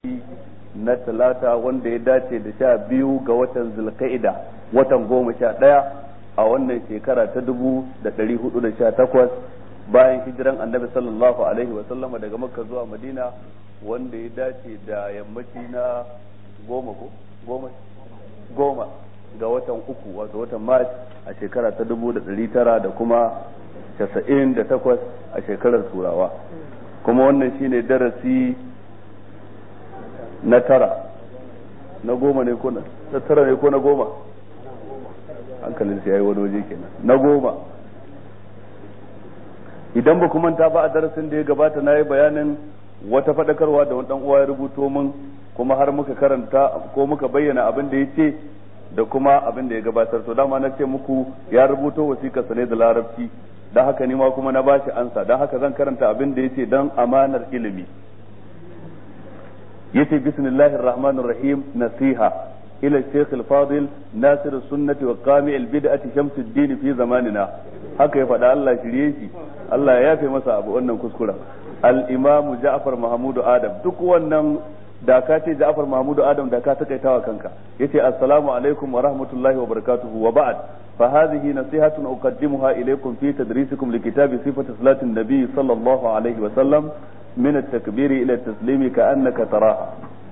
na talata wanda ya dace da sha biyu ga watan zulka'ida watan goma sha ɗaya a wannan shekara ta dubu da ɗari hudu da sha takwas bayan hijiran annabi sallallahu alaihi wasallama daga makka zuwa madina wanda ya dace da yammaci na goma ko goma goma ga watan uku wato watan mars a shekara ta dubu da ɗari tara da kuma casa'in da takwas a shekarar turawa kuma wannan shine darasi na tara na goma ne ko na tara ne ko na goma hankalin sai yayi wani waje kenan na goma idan ba manta ba a darasin da ya gabata na yi bayanin wata faɗakarwa da wani uwa ya rubuto min kuma har muka karanta ko muka bayyana abin da ya ce da kuma abin da ya gabatar to dama na ce muku ya rubuto wasiƙarsa ne da larabci don haka ni ma kuma na bashi ansa don haka zan karanta abin da ya ce don amanar ilimi yace bismillahir rahmanir rahim nasiha ila shaykh al-fadil nasir sunnati wa qami al-bid'ati shamsuddin fi zamanina haka ya faɗa Allah shirye shi Allah ya yafe masa abu wannan kuskura al-imam Ja'far Mahmud Adam duk wannan da ka ce Ja'far Mahmud Adam da ka takaitawa kanka yace assalamu alaikum wa rahmatullahi wa barakatuhu wa ba'd فهذه نصيحة أقدمها إليكم في تدريسكم لكتاب صفة صلاة النبي صلى الله عليه وسلم من التكبير إلى التسليم كأنك تراها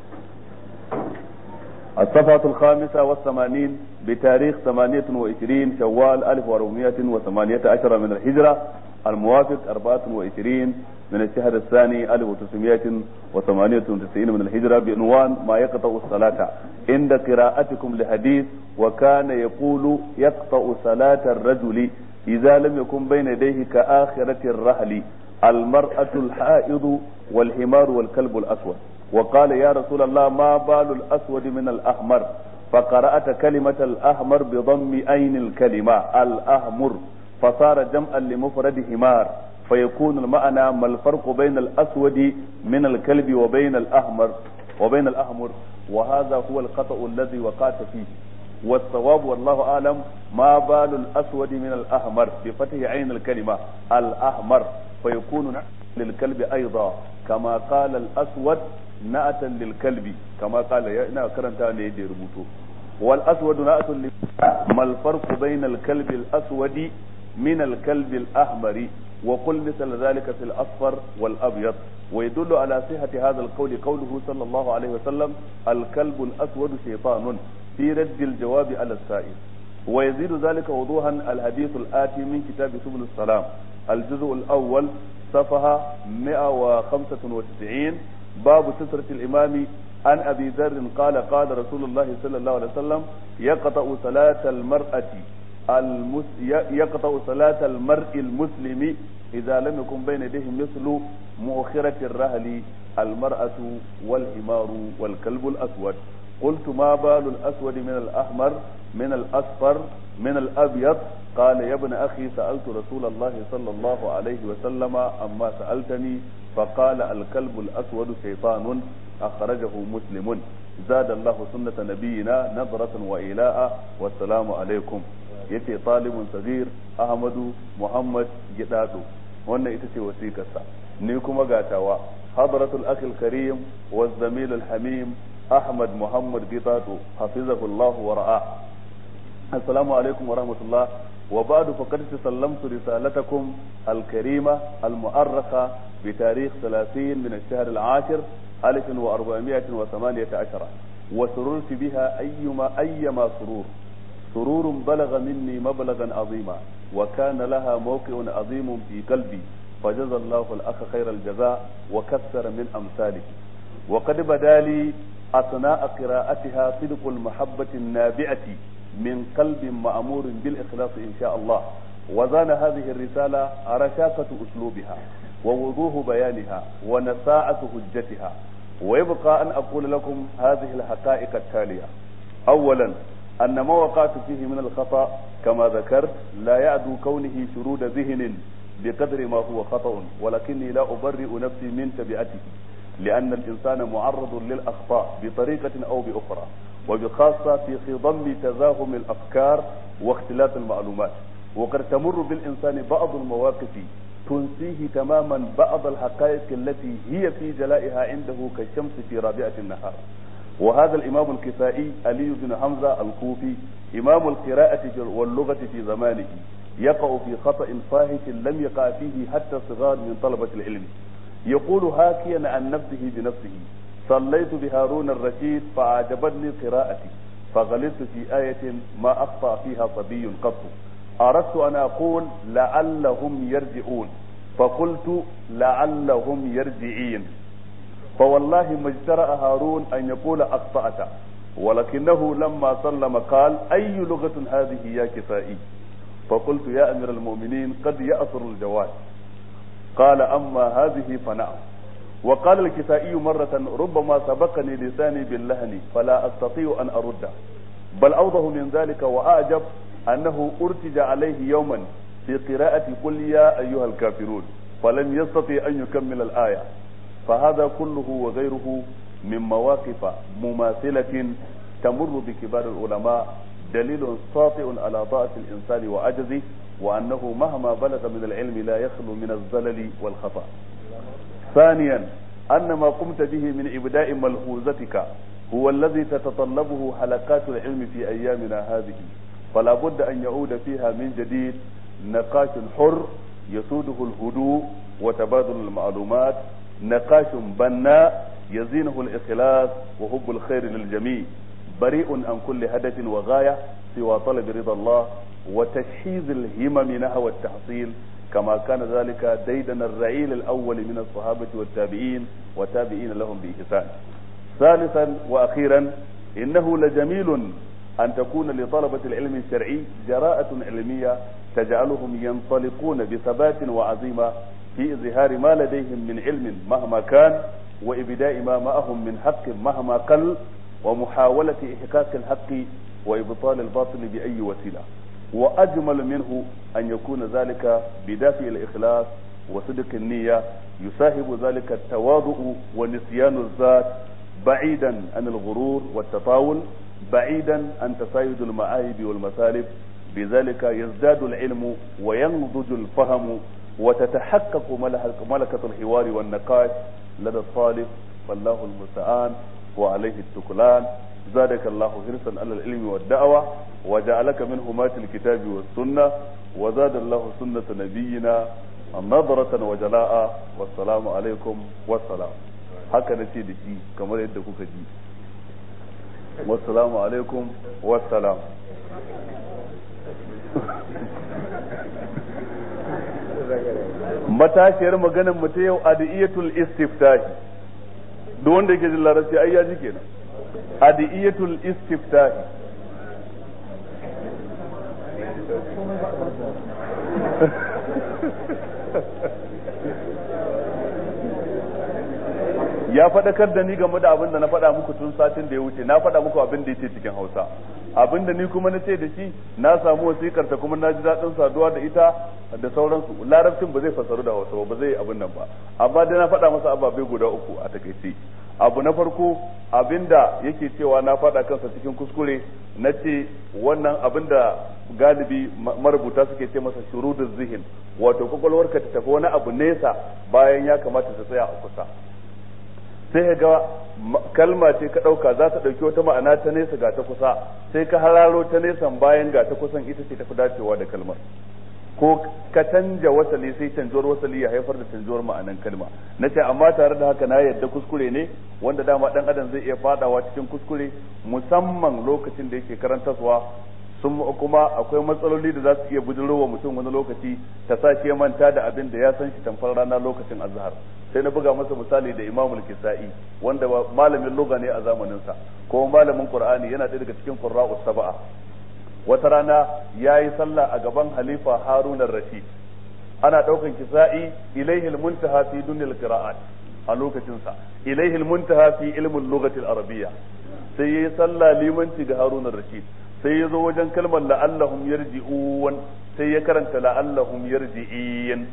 الصفحة الخامسة والثمانين بتاريخ ثمانية وعشرين شوال ألف وأربعمائة وثمانية عشر من الهجرة الموافق أربعة وعشرين من الشهر الثاني ألف وتسعمائة وثمانية وتسعين من الهجرة بعنوان ما يقطع الصلاة عند قراءتكم لحديث وكان يقول يقطع صلاة الرجل إذا لم يكن بين يديه كآخرة الرحل المرأة الحائض والحمار والكلب الأسود وقال يا رسول الله ما بال الأسود من الأحمر فقرأت كلمة الأحمر بضم أين الكلمة الأحمر فصار جمعا لمفرد حمار فيكون المعنى ما الفرق بين الأسود من الكلب وبين الأحمر وبين الأحمر وهذا هو الخطأ الذي وقعت فيه والصواب والله أعلم ما بال الأسود من الأحمر بفتح عين الكلمة الأحمر فيكون للكلب أيضا كما قال الأسود نأتا للكلب كما قال يا إنا كرنتا نيدي ربوتو والأسود نأت ما الفرق بين الكلب الأسود من الكلب الأحمر وقل مثل ذلك في الأصفر والأبيض ويدل على صحة هذا القول قوله صلى الله عليه وسلم الكلب الأسود شيطان في رد الجواب على السائل ويزيد ذلك وضوحا الحديث الآتي من كتاب سبل السلام الجزء الأول صفحة 195 باب سترة الإمام عن أبي ذر قال قال رسول الله صلى الله عليه وسلم يقطع صلاة المرأة المس... يقطع صلاة المرء المسلم إذا لم يكن بين يديه مثل مؤخرة الرهل المرأة والحمار والكلب الأسود قلت ما بال الأسود من الأحمر من الأصفر من الأبيض قال يا ابن أخي سألت رسول الله صلى الله عليه وسلم أما سألتني فقال الكلب الأسود شيطان أخرجه مسلم زاد الله سنة نبينا نظرة وإلاء والسلام عليكم yace talibun sagir ahmadu muhammad gidado wannan ita ce wasikarsa ni kuma gatawa hadratul akhil karim wa zamil al hamim ahmad muhammad gidado hafizahu allah wa ra'a assalamu alaikum wa rahmatullah wa ba'du faqad sallamtu risalatakum al karima al mu'arrakha بتاريخ 30 من الشهر العاشر 1418 وسررت بها أيما أيما سرور سرور بلغ مني مبلغا عظيما وكان لها موقع عظيم في قلبي فجزى الله الأخ خير الجزاء وكثر من أمثاله وقد بدا لي أثناء قراءتها صدق المحبة النابعة من قلب مأمور بالإخلاص إن شاء الله وزان هذه الرسالة رشاقة أسلوبها ووضوح بيانها ونساعة حجتها ويبقى أن أقول لكم هذه الحقائق التالية أولا أن ما وقعت فيه من الخطأ كما ذكرت لا يعدو كونه شرود ذهن بقدر ما هو خطأ ولكني لا أبرئ نفسي من تبعته لأن الإنسان معرض للأخطاء بطريقة أو بأخرى وبخاصة في خضم تزاحم الأفكار واختلاف المعلومات وقد تمر بالإنسان بعض المواقف تنسيه تماما بعض الحقائق التي هي في جلائها عنده كالشمس في رابعة النهار وهذا الإمام الكسائي علي بن حمزة الكوفي إمام القراءة واللغة في زمانه يقع في خطأ فاحش لم يقع فيه حتى الصغار من طلبة العلم يقول هاكيا عن نفسه بنفسه صليت بهارون الرشيد فأعجبتني قراءتي فغلطت في آية ما أخطأ فيها صبي قط أردت أن أقول لعلهم يرجعون فقلت لعلهم يرجعين فوالله ما اجترأ هارون أن يقول أخطأت ولكنه لما سلم قال أي لغة هذه يا كسائي فقلت يا أمير المؤمنين قد يأثر الجواد قال أما هذه فنعم وقال الكسائي مرة ربما سبقني لساني باللهن فلا أستطيع أن أرده بل أوضح من ذلك وأعجب أنه أرتج عليه يوما في قراءة قل يا أيها الكافرون فلم يستطع أن يكمل الآية فهذا كله وغيره من مواقف مماثلة تمر بكبار العلماء دليل ساطع على ضعف الإنسان وعجزه وأنه مهما بلغ من العلم لا يخلو من الزلل والخطأ ثانيا أن ما قمت به من إبداء ملحوظتك هو الذي تتطلبه حلقات العلم في أيامنا هذه فلا بد أن يعود فيها من جديد نقاش حر يسوده الهدوء وتبادل المعلومات نقاش بناء يزينه الإخلاص وحب الخير للجميع بريء عن كل هدف وغاية سوى طلب رضا الله وتشحيذ الهمم نحو التحصيل كما كان ذلك ديدن الرعيل الأول من الصحابة والتابعين وتابعين لهم بإحسان ثالثا وأخيرا إنه لجميل أن تكون لطلبة العلم الشرعي جراءة علمية تجعلهم ينطلقون بثبات وعزيمة في إظهار ما لديهم من علم مهما كان وإبداء ما معهم من حق مهما قل ومحاولة إحقاق الحق وإبطال الباطل بأي وسيلة وأجمل منه أن يكون ذلك بدافع الإخلاص وصدق النية يصاحب ذلك التواضع ونسيان الذات بعيدا عن الغرور والتطاول بعيدا عن تسايد المعايب والمثالب بذلك يزداد العلم وينضج الفهم وتتحقق ملكة الحوار والنقاش لدى الطالب فالله المستعان وعليه التكلان زادك الله حرصا على العلم والدعوة وجعلك من همات الكتاب والسنة وزاد الله سنة نبينا نظرة وجلاء والسلام عليكم والسلام haka na ce da shi kamar yadda kuka ji wassalamu alaikum wassalam matashiyar maganin mu ta yau adiyatul istiftahi duk wanda yake jin larabci ai ya ji kenan adiyatul istiftahi ya faɗakar da ni game da abin da na faɗa muku tun satin da ya wuce na faɗa muku abin da yake cikin hausa abin da ni kuma na ce da shi na samu wasikar ta kuma na ji daɗin saduwa da ita da sauransu larabcin ba zai fasaru da hausa ba zai abin nan ba amma dai na faɗa masa ababai guda uku a takaice abu na farko abin da yake cewa na faɗa kansa cikin kuskure na ce wannan abin da galibi marubuta suke ce masa shurudun zihin wato kwakwalwarka ta tafi wani abu nesa bayan ya kamata ta tsaya a kusa sai ga kalma ce ka ɗauka za ta ɗauki wata ma'ana ta nesa ga ta kusa sai ka hararo ta nesan bayan ga ta kusan ita ce tafi dacewa da kalmar ko ka canja wasali sai canjuwar wasali ya haifar da canjuwar ma'anan kalma na ce amma tare da haka na yadda kuskure ne wanda dama ɗan adam zai iya fadawa cikin kuskure musamman lokacin da yake karantarwa sun kuma akwai matsaloli da za su iya bujirowa mutum wani lokaci ta sa shi ya manta da abin da ya san shi tamfar rana lokacin azhar sai na buga masa misali da imamul kisa'i wanda malamin lugha ne a zamaninsa ko malamin qur'ani yana ɗaya daga cikin qurra'us sab'a wata rana yayi sallah a gaban halifa harun rashid ana daukan kisa'i ilaihi almuntaha fi dunyal qira'at a lokacin sa ilaihi almuntaha fi ilmin lughati al-arabiyya sai yayi sallah limanci ga harun rashid sai ya zo wajen kalmar la'allahum yarji'un sai ya karanta la'allahum yarji'in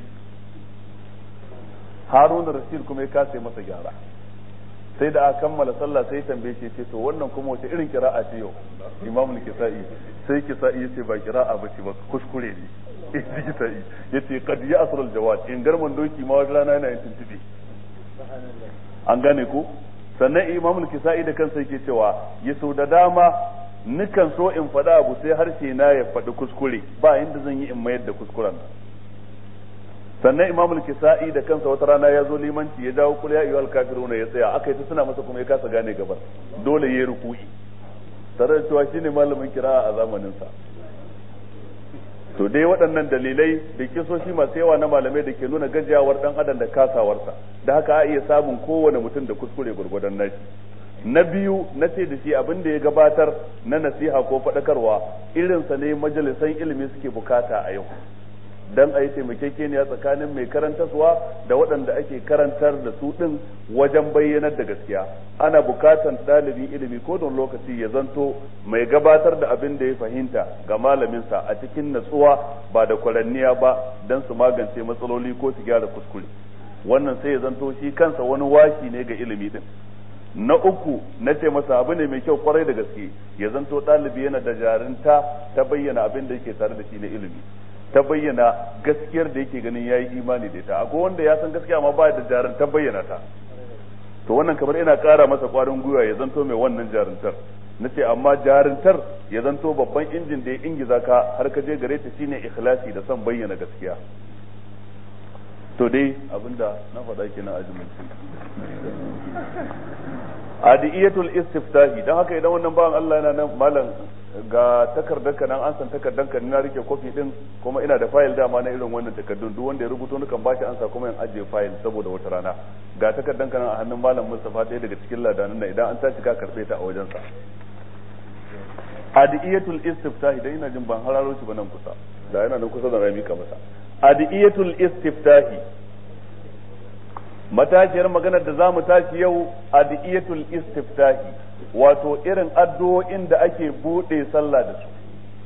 harun rashid kuma ya kasa masa gyara sai da aka kammala sallah sai tambaye shi ce to wannan kuma wace irin kira'a ce yau imamul kisa'i sai kisa'i yace ba kira'a ba ce ba kuskure ne yace qad ya'suru al-jawad in garman doki ma wata rana yana yin tuntube an gane ko sannan imamul kisa'i da kansa yake cewa ya sau da dama nukan so in faɗa abu sai harshe na ya faɗi kuskure ba inda zan yi in mayar da kuskuren sannan imamul kisa'i da kansa wata rana ya zo limanci ya dawo kul ya ayyuhal kafiruna ya tsaya aka yi ta suna masa kuma ya kasa gane gabar dole yayi ruku'i tare da cewa shine malamin kira'a a zamanin sa to dai waɗannan dalilai da kisoshi masu yawa na malamai da ke nuna gajiyawar dan adam da kasawarsa da haka a iya samun kowane mutum da kuskure gurgudan nashi na biyu na ce da shi abin da ya gabatar na nasiha ko faɗakarwa irinsa ne majalisan ilimi suke bukata a yau dan a yi taimakekeniya tsakanin mai karantarwa da waɗanda ake karantar da su ɗin wajen bayyanar da gaskiya ana bukatan ɗalibin ilimi ko don lokaci ya zanto mai gabatar da abin da ya fahimta ga malaminsa a cikin natsuwa ba da kwaranniya ba don su magance matsaloli ko su gyara kuskure wannan sai ya zanto shi kansa wani washi ne ga ilimi din na uku na ce masa abu ne mai kyau kwarai da gaske ya zanto ɗalibi yana da jarinta ta bayyana abin da yake tare da shi na ilimi ta bayyana gaskiyar da yake ganin yayi imani da ita akwai wanda ya san gaskiya amma ba da jarin ta bayyana ta to wannan kamar ina ƙara masa ƙwarin gwiwa ya zanto mai wannan jarintar na ce amma jarintar ya zanto babban injin da ya ingiza ka har ka je gare ta shine ikhlasi da son bayyana gaskiya to dai abinda na faɗa kenan a adiyatul istiftahi dan haka idan wannan bawan Allah yana nan malam ga takardar ka nan an san takardar ka na rike kofi din kuma ina da fayil dama na irin wannan takardun duk wanda ya rubuto nukan bashi ansa kuma in ajiye fayil saboda wata rana ga takardar ka nan a hannun malam Mustafa ɗaya daga cikin ladanan nan idan an tashi ka karbe ta a wajen sa adiyatul istiftahi dan ina jin ban hararo shi ba nan kusa da yana nan kusa da rami ka masa adiyatul istiftahi matashiyar maganar da za mu tashi yau adiyatul istiftahi wato irin addu'o'in da ake buɗe sallah da su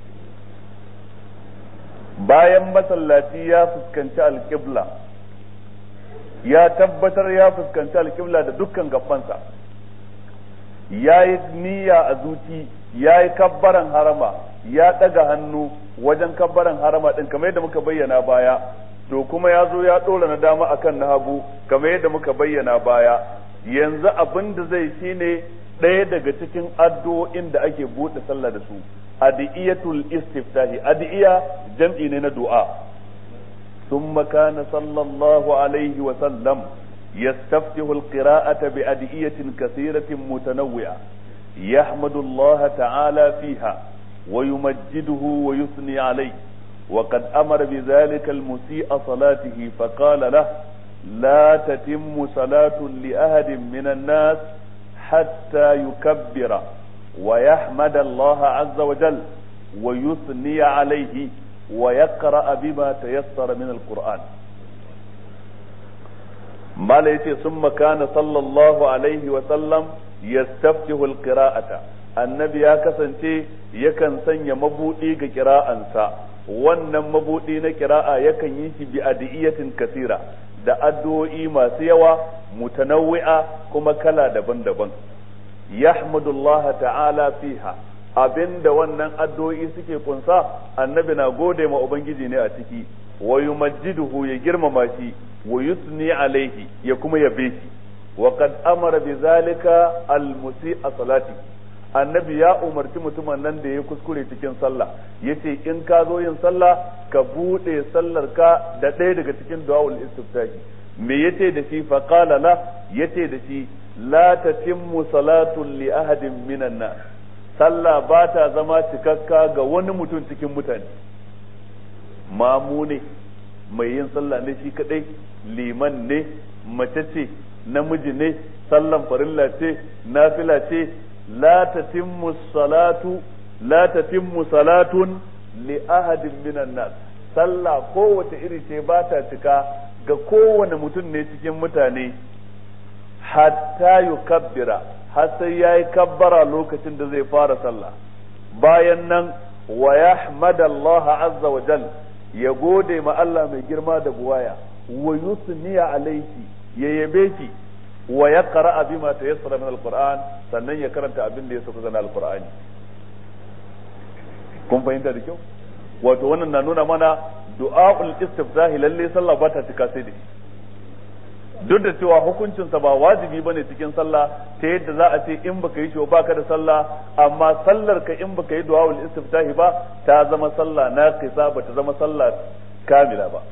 bayan masallaci ya fuskanci alƙibla ya tabbatar ya fuskanci alƙibla da dukkan gabansa ya yi niyya a zuci ya yi kabbaran harama ya ɗaga hannu wajen kabbaran harama ɗin kamar yadda muka bayyana baya to kuma ya zo ya ɗora na dama akan na hagu kamar yadda muka bayyana baya yanzu abin da zai shine ɗaya daga cikin addu'o'in da ake buɗe sallah da su adiyatul istiftahi adiya jam'i ne na du'a ثم كان صلى الله عليه وسلم يستفتح القراءة بأدعية كثيرة متنوعة يحمد الله تعالى فيها ويمجده ويثني عليه وقد أمر بذلك المسيء صلاته فقال له لا تتم صلاة لأحد من الناس حتى يكبر ويحمد الله عز وجل ويثني عليه ويقرأ بما تيسر من القرآن ما ليتي ثم كان صلى الله عليه وسلم يستفتح القراءة النبي يا كسنتي يكن سنيا مبوئي قراءة wannan mabudi na kira'a yakan yi shi bi adiyatin kasira da addu'o'i masu yawa mutanawwi'a kuma kala daban-daban yahmadullaha ta'ala fiha abinda wannan addu'o'i suke kunsa annabi na gode ma ubangiji ne a ciki wa yumajjiduhu ya girmama shi wa yusni alaihi ya kuma yabe shi wa qad amara bi zalika al-musi'a salati annabi ya umarci mutumin nan da ya kuskure cikin sallah yace in ka zo yin sallah ka bude sallar ka da ɗaya daga cikin du'aul istiftahi me yace da shi fa qala la yace da shi la tatimmu salatu li ahadin minan nas sallah ba ta zama cikakka ga wani mutum cikin mutane mamu ne mai yin sallah ne shi kadai liman ne mace ce namiji ne sallan farilla ce nafila ce la tatimmu salatu la tatimmu salatun li ahadin minan nas sallah kowace iri ce ba ta cika ga kowane mutum ne cikin mutane hatta yukabbira har sai yayi kabbara lokacin da zai fara sallah bayan nan wa yahmada Allah azza wa jal ya gode ma Allah mai girma da buwaya wa yusniya alaihi ya yabe shi wa ya qara'a bima tayassara min alquran sannan ya karanta abin da ya sauka na alqur'ani kun fahimta da kyau wato wannan na nuna mana du'a'ul istiftahi lalle sallah ba ta cika sai da shi duk da cewa hukuncinsa ba wajibi bane cikin sallah ta yadda za a ce in baka yi shi ba ka da sallah amma sallar ka in baka yi du'a'ul istiftahi ba ta zama sallah naqisa ba ta zama sallah kamila ba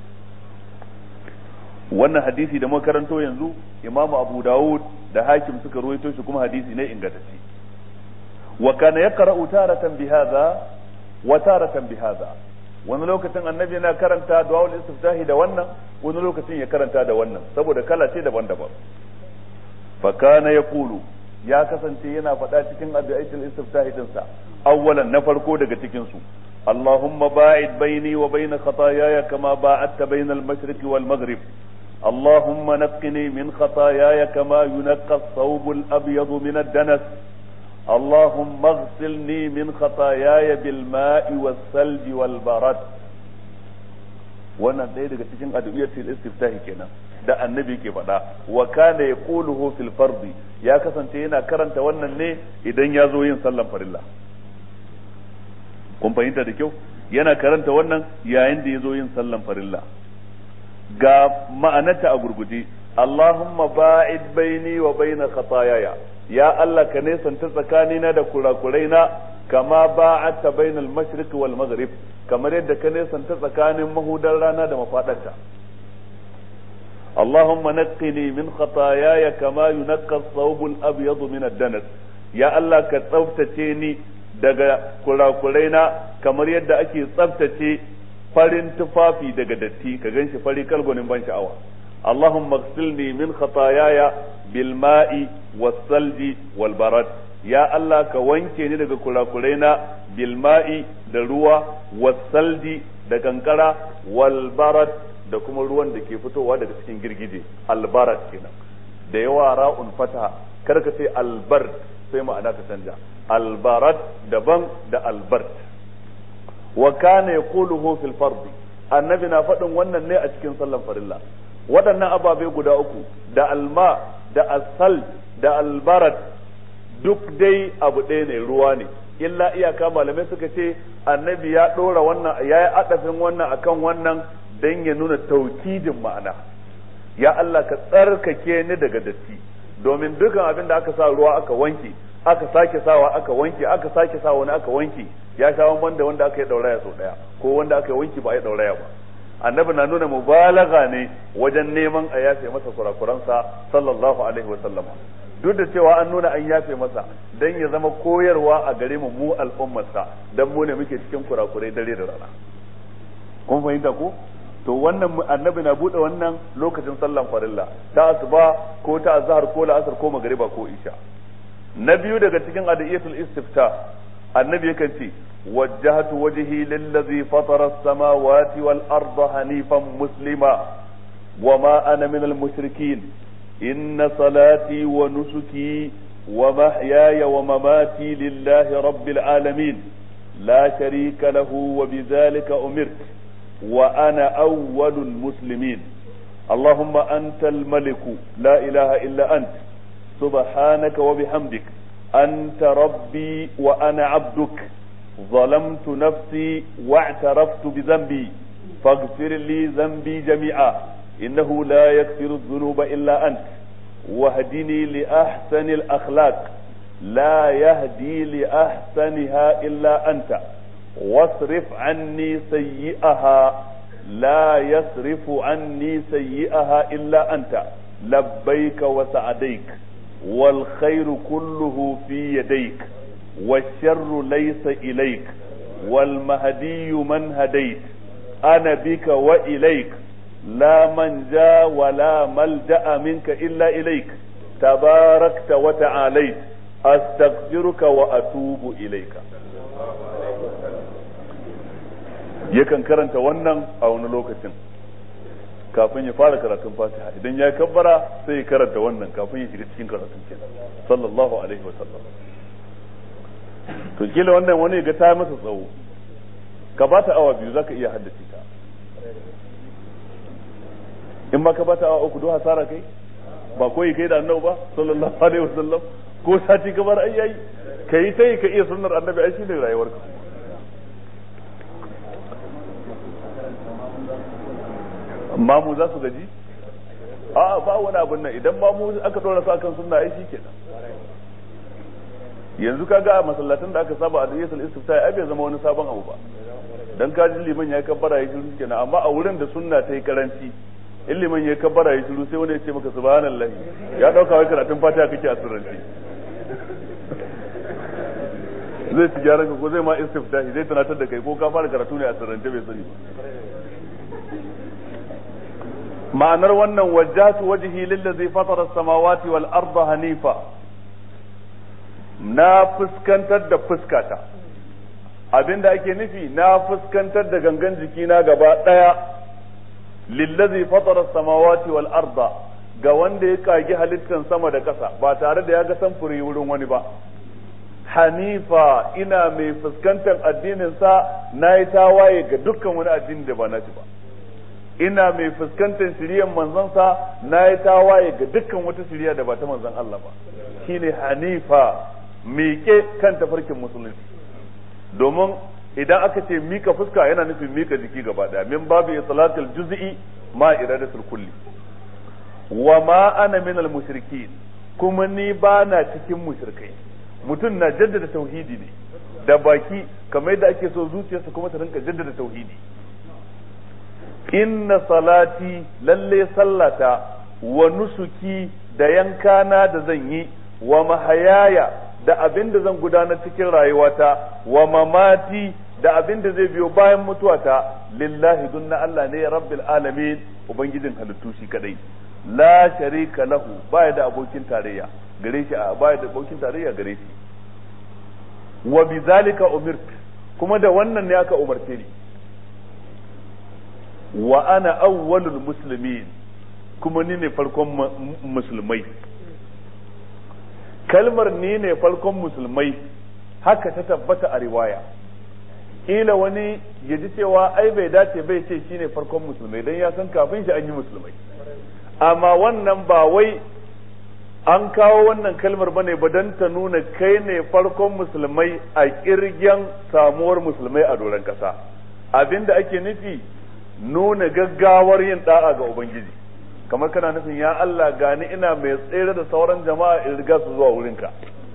wannan hadisi da muka karanto yanzu imamu abu dawud da hakim suka ruwaito shi kuma hadisi ne ingantacce wa kana yaqra'u taratan bihadha wa taratan bihadha wani lokacin annabi yana karanta du'aul istiftahi da wannan wani lokacin ya karanta da wannan saboda kala ce daban-daban fa kana yaqulu ya kasance yana faɗa cikin addu'aitul istiftahi din sa awwalan na farko daga cikin su اللهم باعد بيني وبين خطاياي كما باعدت بين المشرق والمغرب اللهم نقني من خطاياي كما ينقى الثوب الأبيض من الدنس اللهم اغسلني من خطاياي بالماء والثلج والبرد wannan ɗaya daga cikin addu'iyatul istiftahi kenan da annabi ke faɗa wa kana yaquluhu fil fardi ya kasance yana karanta wannan ne idan ya zo yin sallan farilla kun fahimta da kyau yana karanta wannan yayin da ya zo yin sallan farilla ga ma'anarta a gurguje Allahumma ba'id baini wa baina khataayaya ya Allah ka nesanta tsakanina da kurakuraina kama ba'adta bainal mashriq wal maghrib kamar yadda ka nesanta tsakanin mahudar rana da mafadarta Allahumma naqqini min khataayaya kama yunqqa ath-thawb al-abyad min ad-danas ya Allah ka tsaftace ni daga kurakuraina kamar yadda ake tsaftace farin tufafi daga datti ka ganshi fari kalgonin ban sha'awa اللهم اغسلني من خطاياي بالماء والثلج والبرد يا الله ka wanke ni daga kurakuraina bilma'i da ruwa wasalji da kankara walbarad da kuma ruwan da ke fitowa daga cikin girgije albarad kenan da yawa ra'un fata kar ka ce albard sai ma'ana ka canja albarad daban da albard wa kana yaquluhu fil fardi annabi na faɗin wannan ne a cikin sallan farilla waɗannan ababe guda uku da alma da asal da albarat duk dai abu ɗaya ne ruwa ne illa iyaka malamai suka ce annabi ya ɗora wannan ya yi adafin wannan akan wannan don ya nuna taukidin ma'ana ya Allah ka tsarkake ni daga datti domin dukan abin da aka sa ruwa aka wanke aka sake sawa aka wanke aka sake sa wani aka wanke ya sha wanda wanda aka yi ɗauraya sau ɗaya ko wanda aka yi wanki ba a yi ɗauraya ba annabi na nuna mubalaga ne wajen neman a yafe masa kurakuransa sallallahu alaihi wasallama duk da cewa an nuna an yafe masa dan ya zama koyarwa a gare mu mu al'ummarsa dan mu ne muke cikin kurakurai dare da rana kun fahimta ko to wannan annabi na bude wannan lokacin sallan farilla ta asuba ko ta azhar ko la'asar ko magriba ko isha na biyu daga cikin adiyatul istifta annabi yakan ce وجهت وجهي للذي فطر السماوات والأرض حنيفا مسلما وما أنا من المشركين إن صلاتي ونسكي ومحياي ومماتي لله رب العالمين لا شريك له وبذلك أمرت وأنا أول المسلمين اللهم أنت الملك لا إله إلا أنت سبحانك وبحمدك أنت ربي وأنا عبدك ظلمت نفسي واعترفت بذنبي فاغفر لي ذنبي جميعا إنه لا يغفر الذنوب إلا أنت واهدني لأحسن الأخلاق لا يهدي لأحسنها إلا أنت واصرف عني سيئها لا يصرف عني سيئها إلا أنت لبيك وسعديك والخير كله في يديك والشر ليس إليك والمهدي من هديت أنا بك وإليك لا من جاء ولا ملجأ منك إلا إليك تباركت وتعاليت أستغفرك وأتوب إليك yakan karanta wannan a wani lokacin kafin ya fara karatun fatiha idan ya kabbara sai ya karanta wannan kafin ya shiga cikin karatun kenan sallallahu alaihi wa sallam to kila wannan wani ga ta masa tsawo ka ba ta awa biyu zaka iya haddace ta in ba ka ba ta awa uku do hasara kai ba koyi kai da annabi ba sallallahu alaihi wasallam ko sati kamar ai yayi kai sai ka iya sunnar annabi ai shine rayuwar ka mamu za su gaji a ba wani abin nan idan mamu aka dora su akan sunna ai shikenan yanzu kaga a masallatan da aka saba a diyatul istifta ai bai zama wani sabon abu ba dan kaji liman ya kabbara ya shiru kenan amma a wurin da sunna ta yi karanci in liman ya kabbara ya shiru sai wani ya ce maka subhanallahi ya dauka wai karatun fatiha kake a sirrance zai ci gyaran ka ko zai ma istiftahi zai tunatar da kai ko ka fara karatu ne a sirrance bai sani ma'anar wannan wajjatu wajhi lillazi fatara samawati wal arda hanifa na fuskantar da fuskata abinda ake nufi na fuskantar da gangan jikina gaba daya lillazi fatara samawati wal arda ga wanda ya kagi halittan sama da ƙasa ba tare da ya ga samfuri wurin wani ba hanifa ina mai fuskantar addinin sa na yi tawaye ga dukkan wani addini da ba na ba ina mai fuskantar shiryan manzansa na yi tawaye ga dukkan wata shirya da ba ta manzan Allah ba shine hanifa miƙe kan tafarkin musulunci domin idan aka ce mika fuska yana nufin mika jiki gaba daya min babu islatul juz'i ma iradatul kulli wa ma ana min al mushrikin kuma ni ba na cikin mushrikai mutum na jaddada tauhidi ne da baki kamar yadda ake so zuciyarsa kuma ta rinka jaddada tauhidi inna salati lalle sallata wa nusuki da yankana da zan yi wa mahayaya da abin da zan gudanar cikin rayuwata wa mamati da abin da zai biyo bayan mutuwata lillahi dunna Allah ne rabbil alamin ubangijin halittu shi kadai la sharika lahu baya da abokin tarayya gare shi baya da abokin tarayya gare shi wa bizalika umirt kuma da wannan ne aka umarce ni wa ana awwalul muslimin kuma ni ne farkon musulmai kalmar ni ne farkon musulmai haka ta tabbata a riwaya kila wani ya ji cewa ai bai dace bai ce shine farkon musulmai dan ya san kafin shi an yi musulmai amma wannan ba wai an kawo wannan kalmar bane ba dan ta nuna kai ne farkon musulmai a kirgen samuwar musulmai a doron kasa abinda ake nufi nuna gaggawar yin da'a ga ubangiji kamar kana nufin ya Allah gani ina mai tsere da sauran jama'a in riga su zuwa wurinka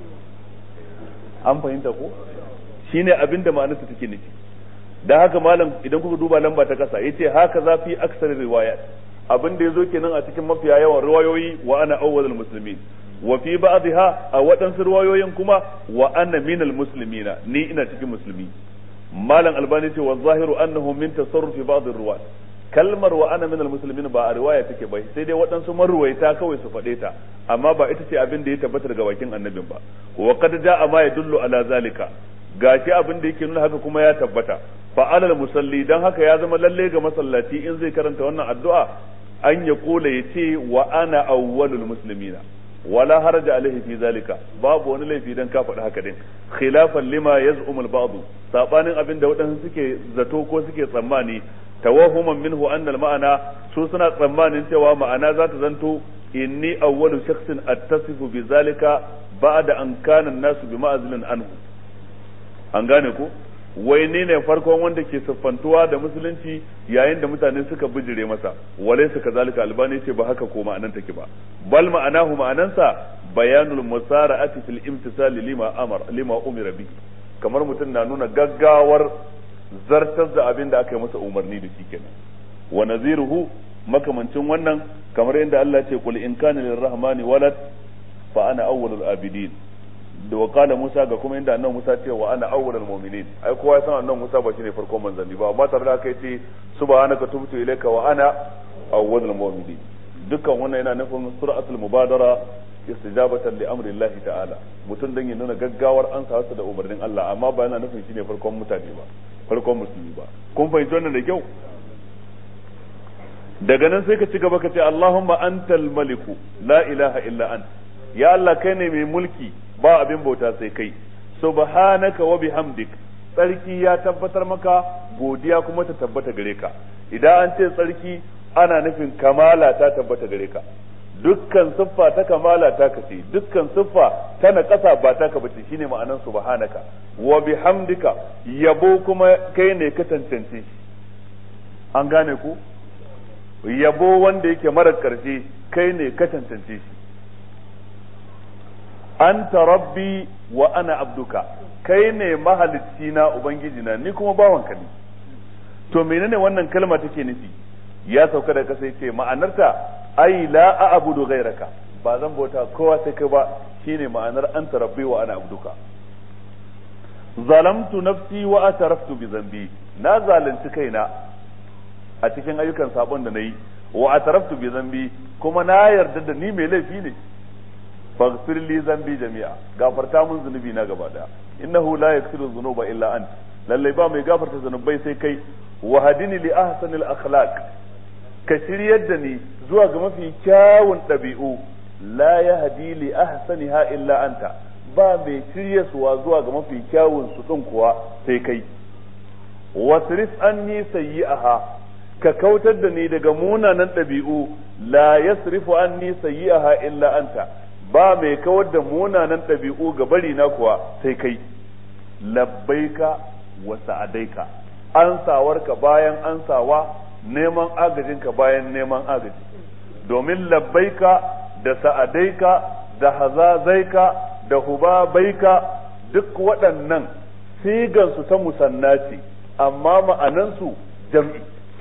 an fahimta ko shine abin da ma'anarsa take nufi da haka malam idan kuka duba lamba ta kasa yace haka za fi aksar riwayat abin da yazo kenan a cikin mafiya yawan riwayoyi wa ana awwalul muslimin wa fi ba'dha a waɗansu riwayoyin kuma wa ana minal muslimina ni ina cikin musulmi malam albani ce wa zahiru annahu min tasarrufi ba'd ar-ruwat kalmar wa ana minal muslimin ba a riwaya take ba sai dai waɗansu marruwaita kawai su faɗe ta amma ba ita ce abin da ya tabbata daga bakin annabin ba wa qad ja'a ma yadullu ala zalika gashi abin da yake nuna haka kuma ya tabbata fa alal musalli dan haka ya zama lalle ga masallaci in zai karanta wannan addu'a an ya kula ya ce wa ana awwalul muslimina wala haraja alaihi fi zalika babu wani laifi dan ka faɗi haka din khilafan lima yaz'um al-ba'd sabanin abin da waɗansu suke zato ko suke tsammani tawahuman minhu anna al-ma'ana su suna tsammanin cewa ma'ana za ta zanto inni awwalu shakhsin attasifu bi zalika ba'da an kana an-nasu bi ma'zilin anhu an gane ko wai ne ne farkon wanda ke siffantuwa da musulunci yayin da mutane suka bijire masa walai suka zalika albani ce ba haka ko ma'anan take ba bal ma'anahu ma'anansa bayanul musara'ati fil imtisali lima amar lima umira bi kamar mutum na nuna gaggawar zartar da abin da aka yi masa umarni da shi kenan wa naziruhu makamancin wannan kamar yadda Allah ya ce qul in kana lirrahmani walad fa ana awwalul abidin da wakala Musa ga kuma inda annabi Musa ce wa ana awwalul mu'minin ai kowa san annabi Musa ba shine farkon manzanni ba amma tare da haka yace subhanaka tubtu ilayka wa ana awwalul mu'minin dukkan wannan yana nufin suratul mubadara istijabatan li amri Allah ta'ala mutum dan ya nuna gaggawar an sa da umarnin Allah amma ba yana nufin shine farkon mutane ba farkon musulmi ba kun fahimci wannan da kyau daga nan sai ka ci gaba ka ce Allahumma antal maliku la ilaha illa ant ya Allah kai ne mai mulki ba abin bauta sai kai subhanaka wa bihamdik tsarki ya tabbatar maka godiya kuma ta tabbata gare ka idan an ce tsarki ana nufin kamala ta tabbata gare ka dukkan siffa ta kamala ta kace dukkan siffa ta na ƙasa ba ta ka bace shine ma'anan subhanaka wa bihamdika yabo kuma kai ne ka tantance an gane ku yabo wanda yake mara karshe kai ne ka cancance shi anta rabbi wa ana abduka kai ne mahalicci na ubangiji na ni kuma bawanka ne to menene wannan kalma take nufi ya sauka da kasa yace ma'anarta ai la a'budu ghayraka ba zan bauta kowa sai kai ba shine ma'anar anta rabbi wa ana abduka zalamtu nafsi wa ataraftu bi zambi na zalunci kaina a cikin ayyukan sabon da nayi wa ataraftu bi zambi kuma na yarda da ni mai laifi ne faghfir li zambi jami'a gafarta mun zunubi na gaba daya innahu la yaghfiru dhunuba illa ant lalle ba mai gafarta zunubai sai kai wa hadini li ahsanil akhlaq ka shiryar da ni zuwa ga mafi kyawun ɗabi'u la yahdi li ahsaniha illa anta ba mai shiryaswa zuwa ga mafi kyawun su din kuwa sai kai wasrif anni sayyi'aha ka kautar da ni daga munanan ɗabi'u la yasrifu anni sayyi'aha illa anta ba mai kawar da munanan ɗabi'u ga bari na kuwa sai kai labbaika wa sa'adaika ansawarka bayan ansawa neman agajinka bayan neman agaji domin labbaika da sa'adaika da hazazaika da hubabaika duk waɗannan sigansu ta musanna ce amma ma'anansu jam'i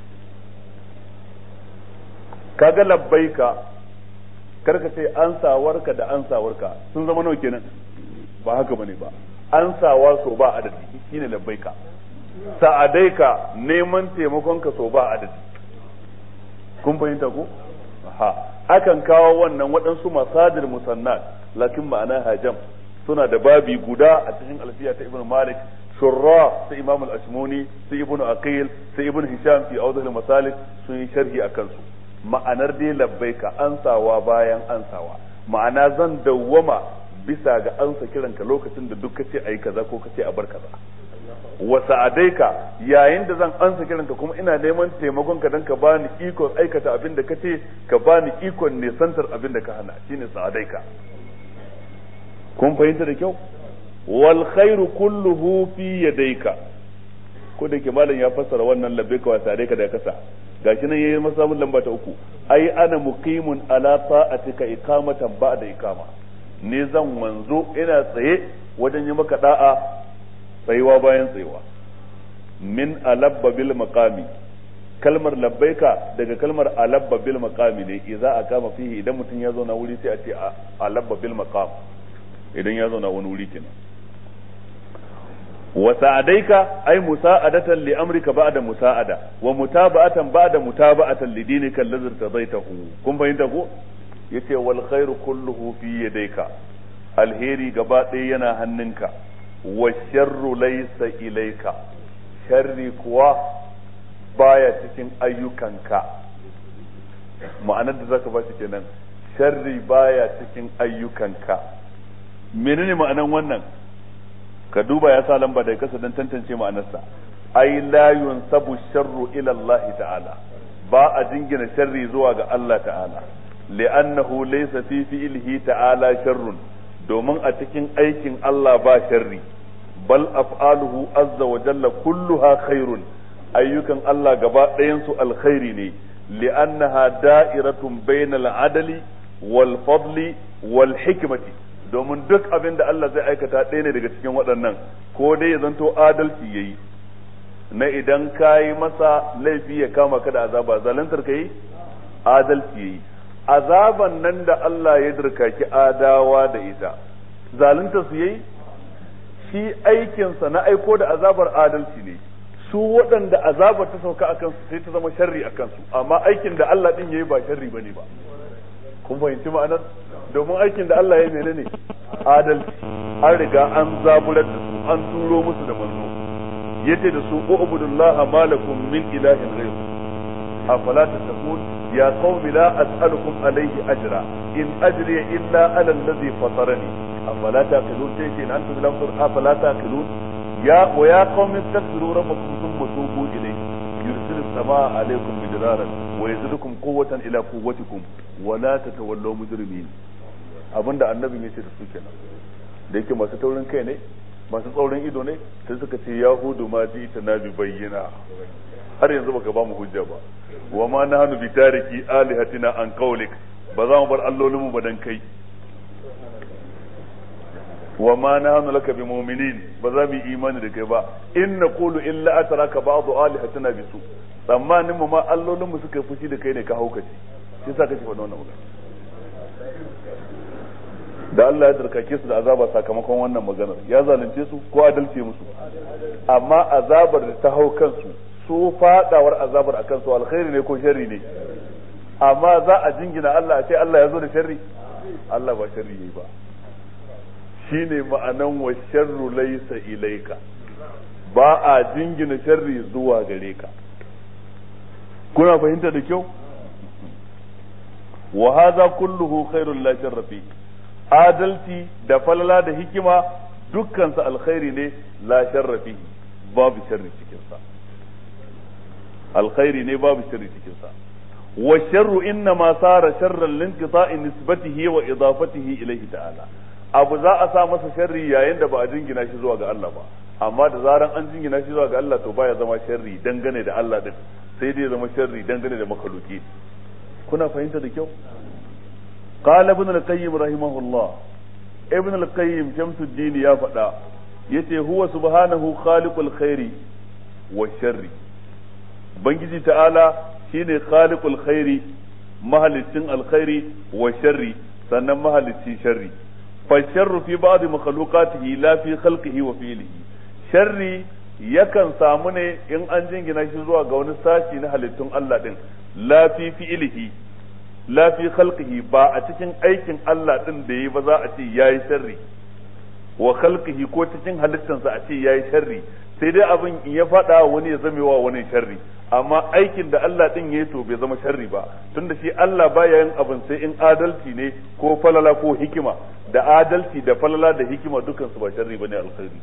kaga labbaika karka ce ansawarka da ansawarka sun zama nawa kenan ba haka bane ba ansawa so ba adadi shine labbaika sa'adaika neman taimakonka so ba adadi kun fahimta ko ha akan kawo wannan waɗansu masadir musannat lakin ma'ana hajam suna da babi guda a cikin alfiya ta ibn malik shurra ta imam al-ashmuni sai ibn aqil sai ibn hisham fi awdah al-masalik sun yi sharhi akan su ma'anar dai labbaika ansawa bayan ansawa ma'ana zan dawwama bisa ga ansa kiranka lokacin da duk kace ayi kaza ko kace a bar kaza wa sa'adaika yayin da zan ansa kiranka kuma ina neman taimakon ka dan ka bani ikon aikata abin da kace ka bani ikon nesantar abin da ka hana shine sa'adaika kun fahimta da kyau wal khairu kulluhu fi yadayka ko da ke malam ya fassara wannan labbaika wa sa'adaika da kasa gashi nan yayi masa mun lamba ta uku ai ana muqimun ala ta'atika iqamatan ba'da iqama ne zan wanzo ina tsaye wajen yi maka da'a tsayuwa bayan tsayuwa min alabba bil maqami kalmar labbaika daga kalmar alabba bil maqami ne idza aqama fihi idan mutum ya zauna wuri sai a ce alabba bil maqam idan ya zauna wani wuri kenan wa sa'adaika ay musa'adatan li amrika ba'da musa'ada wa mutaba'atan ba'da mutaba'atan li dinika allazi tadaitahu kun fahimta ko yace wal khairu kulluhu fi yadayka alheri gaba ɗaya yana hannunka wa sharru laysa ilayka sharri kuwa baya cikin ayyukanka ma'anar da zaka ba shi kenan sharri baya cikin ayyukanka menene ma'anan wannan ka duba ya sa lamba daga kasa don tantance ma'anarsa ai la yunsabu sharru ila Allah ta'ala ba a jingina sharri zuwa ga Allah ta'ala li'annahu laysa fi fi'lihi ta'ala sharrun domin a cikin aikin Allah ba sharri bal af'aluhu azza wa jalla kulluha khairun ayyukan Allah gaba ɗayan su alkhairi ne li'annaha da'iratun bainal adali wal fadli wal hikmati domin duk abin da Allah zai aikata ɗaya ne daga cikin waɗannan ko dai ya zanto adalci ya yi na idan ka yi masa laifi ya kama ka da azaba zalantar ka yi adalci ya yi azaban nan da Allah ya dirkaki adawa da ita zalunta su yayi shi aikinsa na aiko da azabar adalci ne su waɗanda azabar ta sauka a kansu sai ta zama sharri a kansu amma aikin da Allah ɗin ya yi ba sharri ba ne ba kun fahimci ma'anar domin aikin da Allah ya mene ne adalci an riga an zaburar da su an turo musu da manzo yace da su ubudullah malakum min ilahin ghayr afala tattaqun ya qaumi la as'alukum alayhi ajra in ajri illa ala alladhi fatarani afala taqilun sai ce antum lam tur afala taqilun ya wa ya qaumi istaghfiru rabbakum thumma tubu ilayhi yursilu samaa alaykum midraran wa yazidukum quwwatan ila quwwatikum wa la tatawallaw mujrimin abinda annabi ya ce da su kenan da yake masu taurin kai ne masu tsaurin ido ne sai suka ce yahudu ma ji ta na bi bayyana har yanzu baka ba mu hujja ba wa ma nahnu bi tariki alihatina an qawlik ba za mu bar allolinmu ba dan kai wa ma nahnu laka bi mu'minin ba za mu yi imani da kai ba in naqulu illa atraka ba'du alihatina bisu tsammanin mu ma allolinmu suka yi fushi da kai ne ka haukace shi yasa kake faɗa wannan magana da Allah ya darkake su da azaba sakamakon wannan maganar ya zalunce su ko adalce musu amma azabar da ta hau kansu su fadawar azabar akan su alkhairi ne ko sharri ne amma za a jingina Allah a ce Allah ya zo da sharri Allah ba sharri yayi ba shine ma'anan wa sharru laysa ilaika ba a jingina sharri zuwa gare ka kuna fahimta da kyau wa hadha kulluhu khairul la sharra fi adalci da falala da hikima dukkan sa alkhairi ne la sharra fi babu sharri cikin sa alkhairi ne babu sharri cikin sa wa sharru inna ma sara sharran linqita'i nisbatihi wa idafatihi ilayhi ta'ala abu za a sa masa sharri yayin da ba a jingina shi zuwa ga Allah ba amma da zaran an jingina shi zuwa ga Allah to baya zama sharri dangane da Allah din sai dai zama sharri dangane da makaluki kuna fahimta da kyau قال ابن القيم رحمه الله ابن القيم شمس الدين يا فدا yace huwa subhanahu khaliqul khairi wa sharri bangiji ta'ala shine khaliqul khairi mahalicin alkhairi wa sharri sannan mahalicci sharri fa sharru fi ba'd makhluqatihi la fi khalqihi wa fi'lihi sharri yakan samu ne in an jingina shi zuwa ga wani sashi na halittun Allah din la fi fi'lihi la fi khalqihi ba a cikin aikin Allah din da yi ba za a ce yayi sharri wa khalqihi ko cikin halittansa a ce yayi sharri sai dai abin in ya fada wani ya zame wa wani sharri amma aikin da Allah din yayi to bai zama sharri ba tunda shi Allah baya yin abin sai in adalci ne ko falala ko hikima da adalci da falala da hikima dukan su ba sharri bane alkhairi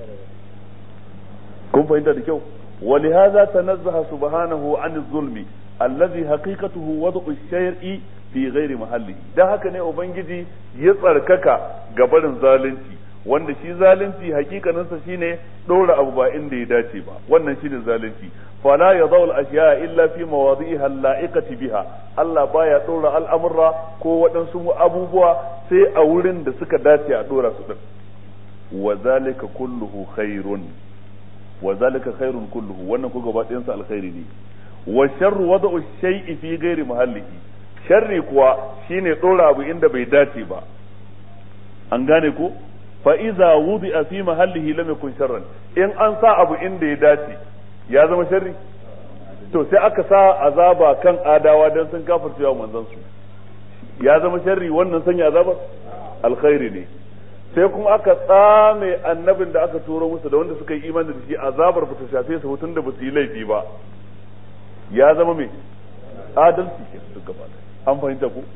kun fahimta da kyau ولهذا تنزه سبحانه عن الظلم الذي حقيقته وضع الشيء في غير محله da haka ne ubangiji ya tsarkaka gabarin zalunci wanda shi zalunci hakikaninsa shine dora abu ba inda ya dace ba wannan shine zalunci fala yadawul ashiya illa fi mawadi'iha la'iqati biha Allah baya dora al'amurra ko waɗansu abubuwa sai a wurin da suka dace a dora su din wa zalika kulluhu khairun wa zalika khairun kulluhu wannan ko gaba ɗayansa alkhairi ne wa sharru wada'u shay'i fi ghairi mahallihi sharri kuwa shine dora abu inda bai dace ba an gane ko fa iza wudi'a fi mahallihi lam yakun sharran in an sa abu inda ya dace ya zama sharri to sai aka sa azaba kan adawa dan sun kafircewa manzon su ya zama sharri wannan sanya azabar alkhairi ne sai kuma aka tsame annabin da aka turo musu da wanda suka yi imani da shi azabar ba ta shafe su hutun da ba su yi laifi ba ya zama mai adalci ke su gaba an fahimta ku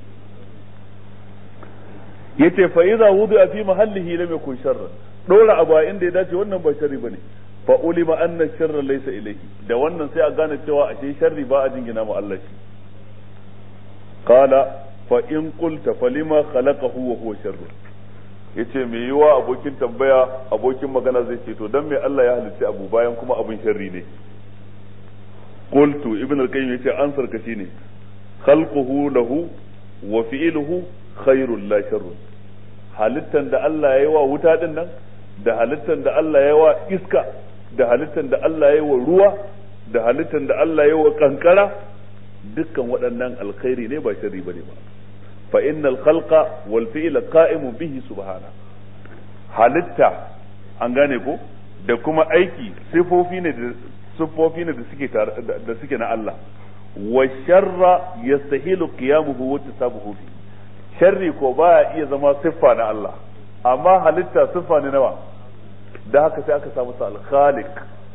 yace fa idza wudi'a fi mahallihi lam yakun sharran dora abu a inda ya dace wannan ba sharri bane fa ulima anna sharra laysa ilayhi da wannan sai a gane cewa ashe sharri ba a jingina mu Allah shi qala fa in qulta falima khalaqahu wa huwa sharrun yace me yiwa abokin tambaya abokin magana zai ce to dan me Allah ya halitta abu bayan kuma abun sharri ne qultu ibn al-qayyim yace ansar ka shine khalquhu lahu wa fi'luhu khairul la sharrun halittan da Allah ya yi wa wuta din nan da halittan da Allah ya yi wa iska da halittan da Allah ya yi wa ruwa da halittan da Allah ya yi wa kankara dukkan waɗannan alkhairi ne ba sharri bane ba fa innal khalqa wal fi'la qa'imun bihi subhana halitta an gane ko da kuma aiki sifofi ne da sifofi ne da suke da suke na Allah wa sharra yastahilu qiyamuhu wa tasabuhu fi sharri ko baya iya zama siffa na Allah amma halitta siffa ne nawa da haka sai aka samu sa al-khaliq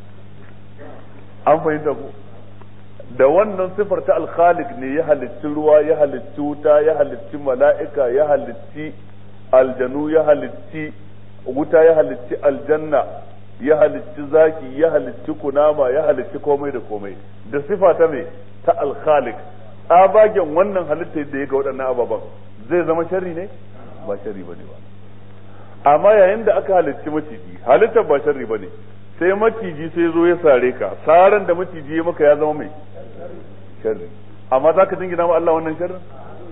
an fahimta ko da wannan sifar ta alkhalik ne ya halicci ruwa ya halicci wuta ya halicci mala'ika ya halicci aljanu ya halicci wuta ya halicci aljanna ya halicci zaki ya halicci kunama ya halicci komai da komai da sifa ta me ta alkhalik tsabagen wannan halitta da ya ga waɗannan ababen zai zama sharri ne ba sharri bane ba amma yayin da aka halicci maciji halittar ba sharri bane sai maciji sai zo ya sare ka saran da maciji ya maka ya zama mai sharri amma za ka jingina ma Allah wannan sharrin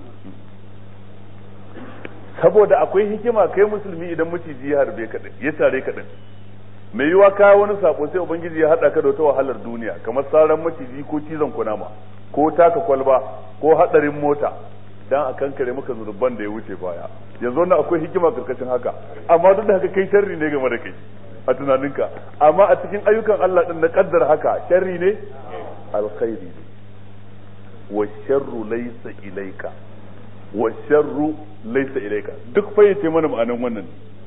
saboda akwai hikima kai musulmi idan maciji ya harbe ka ya sare ka din mai yiwa ka wani sako sai ubangiji ya hada ka da wata wahalar duniya kamar saran maciji ko cizon kunama ko taka kwalba ko hadarin mota dan a kankare maka zurban da ya wuce baya yanzu wannan akwai hikima karkashin haka amma duk da haka kai sharri ne game da kai a tunaninka amma a cikin ayyukan Allah din na kaddar haka sharri ne alkhairi ne wa sharru laysa ilayka wa sharru laysa ilayka duk fayyace mana ma'anan wannan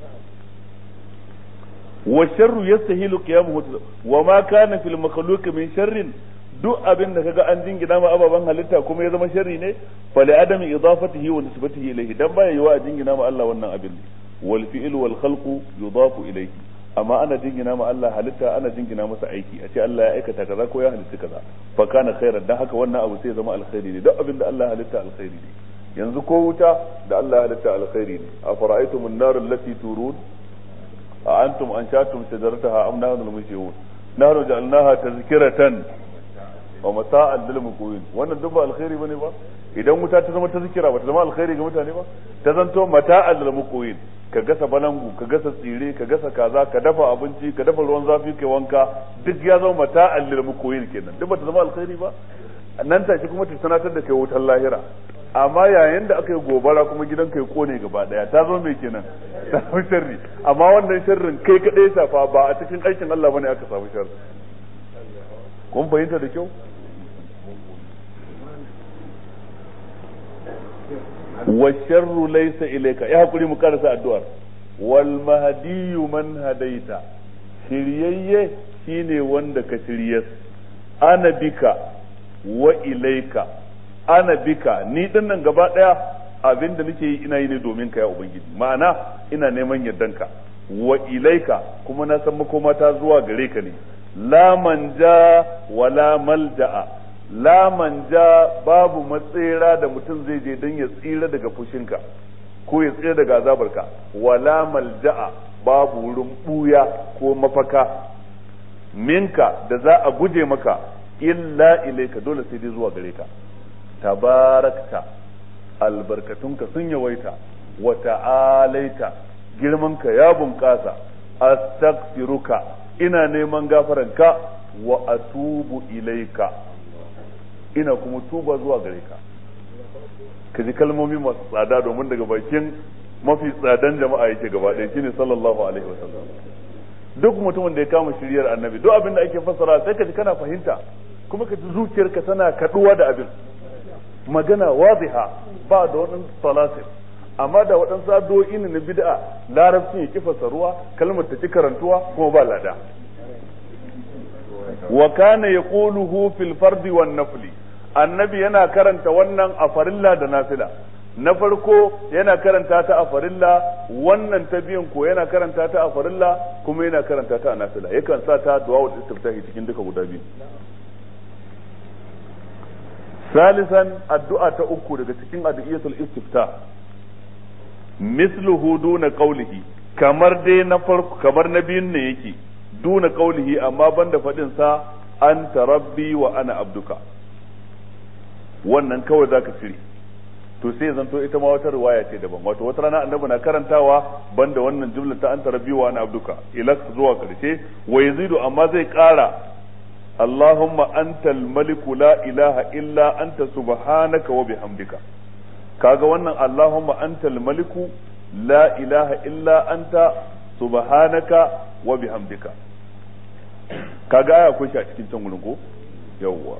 wa sharru yastahilu qiyamuhu wa ma kana fil makhluq min sharrin duk abin da kaga an jingina ma ababan halitta kuma ya zama sharri ne fa li adami idafatihi wa nisbatihi ilayhi dan baya yiwa a jingina ma Allah wannan abin wal fi'lu wal khalqu yudafu ilayhi amma ana jingina ma Allah halitta ana jingina masa aiki a ce Allah ya aikata kaza ko ya halitta kaza fa kana khairan dan haka wannan abu sai ya zama alkhairi ne duk abin da Allah halitta alkhairi ne yanzu ko wuta da Allah ya halitta alkhairi ne afara'aytum an-nar allati turun a antum anshatum shajarataha am nahnu al-munshi'un nahnu ja'alnaha tazkiratan wa mata'an lil muqwin wannan duk ba alkhairi bane ba idan wuta ta zama tazkira ba ta zama alkhairi ga mutane ba ta zanto mata'an lil muqwin ka gasa balangu ka gasa tsire ka gasa kaza ka dafa abinci ka dafa ruwan zafi kai wanka duk ya zama mata'an lil muqwin kenan duk ba ta zama alkhairi ba nan take kuma ta sanatar da kai wutar lahira amma yayin da aka yi gobara kuma gidan kai kone gaba daya ta zo mai kenan ta samu sharri amma wannan sharrin kai kadai shafa ba a cikin aikin Allah bane aka samu sharri kun fahimta da kyau wa sharru laysa ilayka ya hakuri mu karasa addu'ar wal mahdiyu man hadaita shiryayye shine wanda ka shiryas ana bika wa ilaika ana bika ni din nan gaba daya abinda nake yi ina yi ne domin ka ya ubangiji ma'ana ina neman yardanka wa ilaika kuma na san makoma ta zuwa gare ka ne la manja wala malja'a la manja babu matsera da mutum zai je don ya tsira daga fushinka ko ya tsira daga azabarka wala malja'a babu wurin buya ko mafaka minka da za a guje maka illa ilaika dole sai dai zuwa gare ka tabarakta albarkatunka sun yawaita wa ta'alaita girmanka ya bunƙasa astaghfiruka ina neman gafaranka wa atubu ilaika ina kuma tuba zuwa gare ka ka ji kalmomi masu tsada domin daga bakin mafi tsadan jama'a yake gaba ɗaya shine sallallahu alaihi wasallam duk mutumin da ya kama shiryar annabi duk abin da ake fassara sai ka ji kana fahimta kuma ka ji zuciyarka tana kaduwa da abin magana wadiha ba da waɗansu salasir amma da waɗansu addu'o'i ne na bid'a larabcin ya kifasa ruwa kalmar ta ci karantuwa kuma ba lada wa kana yaquluhu fil fardi wan nafli annabi yana karanta wannan a farilla da nafila na farko yana karanta ta a farilla wannan ta biyan ko yana karanta ta a farilla kuma yana karanta ta a nafila yakan sa ta du'a wa istiftahi cikin duka guda biyu salisan addu'a ta uku daga cikin addu'iyatul istifta misluhu duna qawlihi kamar dai na farko kamar na biyun ne yake duna qawlihi amma banda fadin sa anta rabbi wa ana abduka wannan kawai zaka cire to sai zanto ita ma wata riwaya ce daban wato wata rana annabi na karantawa banda wannan jumla ta anta rabbi wa ana abduka ila zuwa karshe wa yazidu amma zai kara اللهم أنت الملك لا إله إلا أنت سبحانك وبحمدك kaga wannan Allahumma antal maliku la ilaha illa anta subhanaka wa bihamdika kaga aya akwai shi a cikin can wurin ko yawwa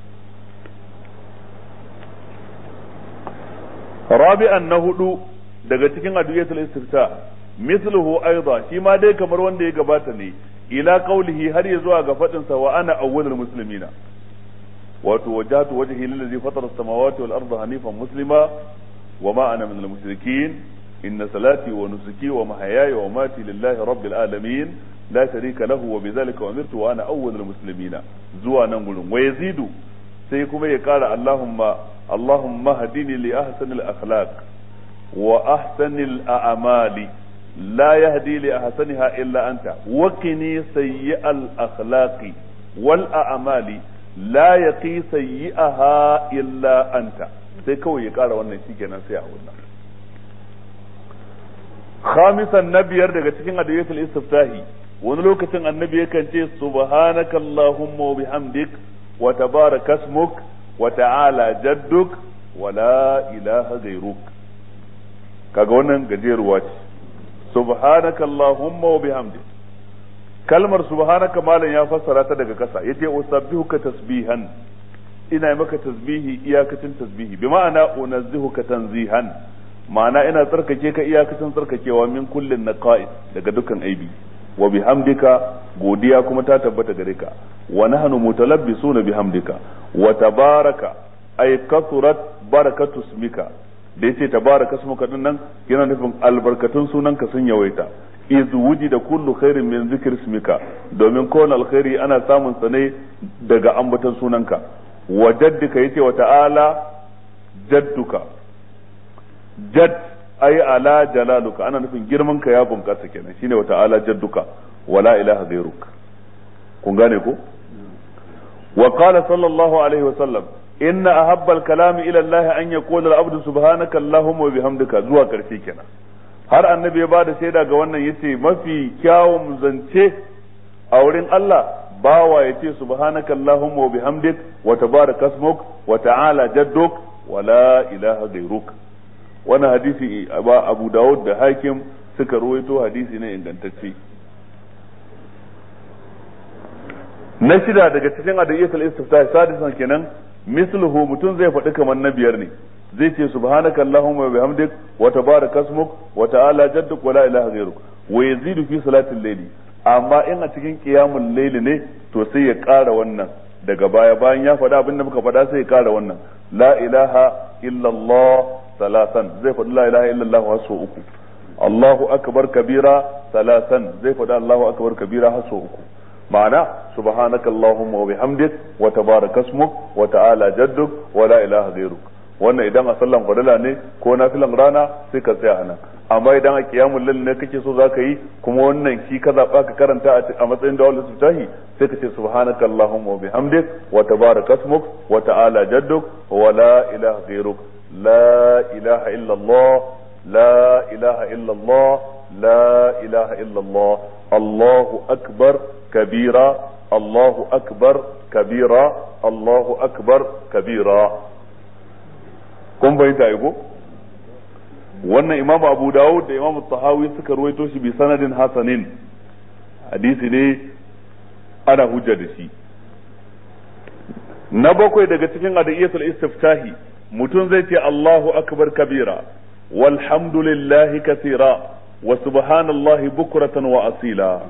rabi'an na hudu daga cikin adiyatul istifta misluhu aidan shi ma dai kamar wanda ya gabata ne ila qawlihi har ya zuwa ga fadin sa wa ana awwalul muslimina wato wajhatu wajhi lillazi fatara as-samawati wal arda hanifan muslima wa ma ana minal mushrikeen inna salati wa nusuki wa mahayaya wa mati lillahi rabbil alamin la sharika lahu wa bidhalika umirtu wa ana awwalul muslimina zuwa nan gurin wa yazidu sai kuma ya kara allahumma allahumma hadini li ahsanil akhlaq wa ahsanil a'mali لا يهدي لأحسنها إلا أنت وقني سيء الأخلاق والأعمال لا يقي سيئها إلا أنت sai kawai ya ƙara wannan shi kenan sai a wannan khamisan na biyar daga cikin adiyatul istiftahi wani lokacin annabi yakan ce subhanaka allahumma wa bihamdik wa tabaraka ismuk wa ta'ala jadduk wa la ilaha ghayruk kaga wannan gajeruwa ce subhanaka allahumma wa bihamdik kalmar subhanaka malam ya fassara ta daga kasa yace usabbihuka tasbihan ina maka tasbihi iyakacin tasbihi bi ma'ana unazzihuka tanzihan ma'ana ina tsarkake ka iyakacin tsarkakewa min kullin naqa'is daga dukkan aibi wa bihamdika godiya kuma ta tabbata gare ka wa nahnu mutalabbisuna bihamdika wa tabaraka ay kasurat barakatu ismika da yace tabaraka ismuka din nan yana nufin albarkatun sunanka sun yawaita iz wujida kullu khairin min zikri ismika domin kowane alkhairi ana samun sa ne daga ambaton sunanka wa jaddika yace wa ta'ala jadduka jadd ay ala jalaluka ana nufin girman ka ya bunkasa kenan shine wa ta'ala jadduka wala ilaha ghayruk kun gane ko wa qala sallallahu alaihi wa sallam inna ahabba al-kalam ila Allah an yaqula al-abdu subhanaka allahumma wa bihamdika zuwa karshe kenan har annabi ya bada shaida ga wannan yace mafi kyawun zance a wurin Allah bawa yace subhanaka allahumma wa bihamdik wa tabaraka ismuk wa ta'ala jadduk wa la ilaha ghayruk wannan hadisi ba Abu Dawud da Hakim suka ruwaito hadisi ne ingantacce na shida daga cikin adayyatul istiftah sadisan kenan misluhu mutum zai faɗi kamar na biyar ne zai ce subhanaka allahumma wa bihamdik wa tabaraka ismuk wa ta'ala jadduk wa la ilaha ghayruk wa yazidu fi salatil layli amma in a cikin qiyamul layli ne to sai ya ƙara wannan daga baya bayan ya faɗa abin da muka faɗa sai ya ƙara wannan la ilaha illallah salasan zai faɗi la ilaha illallah har sau uku Allahu akbar kabira salasan zai faɗi Allahu akbar kabira har sau uku ma'ana subhanaka allahumma wa bihamdik wa tabaraka ismuk wa ta'ala jadduk wa la ilaha ghayruk wannan idan a sallan fadila ne ko nafilan rana sai ka tsaya anan amma idan a kiyamul lail ne kake so zaka yi kuma wannan shi ka zaba ka karanta a matsayin da wal sutahi sai ka ce subhanaka allahumma wa bihamdik wa tabaraka ismuk wa ta'ala jadduk wa la ilaha ghayruk la ilaha illa allah la ilaha illa allah la ilaha illa allah allahu akbar kabira allahu akbar kabira allahu akbar kabira kun bayyanta aiko wannan imamu abu dawud da imamu tahawi suka ruwaito shi bi sanadin hasanin hadisi ne ana hujja da shi na bakwai daga cikin adaiyatul istiftahi mutum zai ce Allahu akbar kabira walhamdulillahi kathira wa subhanallahi bukratan wa asila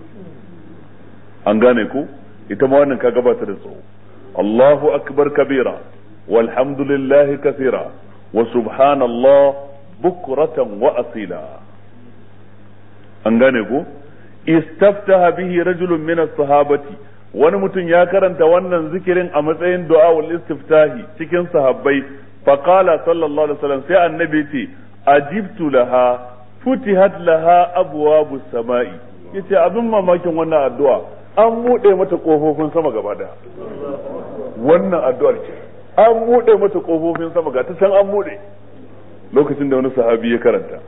an gane ku ita ma wannan ka gabata da tsawo Allahu akbar kabira walhamdulillahi kathira wa subhanallah bukratan wa asila an gane ku istaftaha bihi rajulun min as-sahabati wani mutum ya karanta wannan zikirin a matsayin du'a wal istiftahi cikin sahabbai fa qala sallallahu alaihi wasallam sai annabi ce ajibtu laha futihat laha abwabus samai yace abin mamakin wannan addu'a an bude mata kofofin sama gaba daya wannan addu'ar ce an bude mata kofofin sama ga ta can an bude lokacin da wani sahabi ya karanta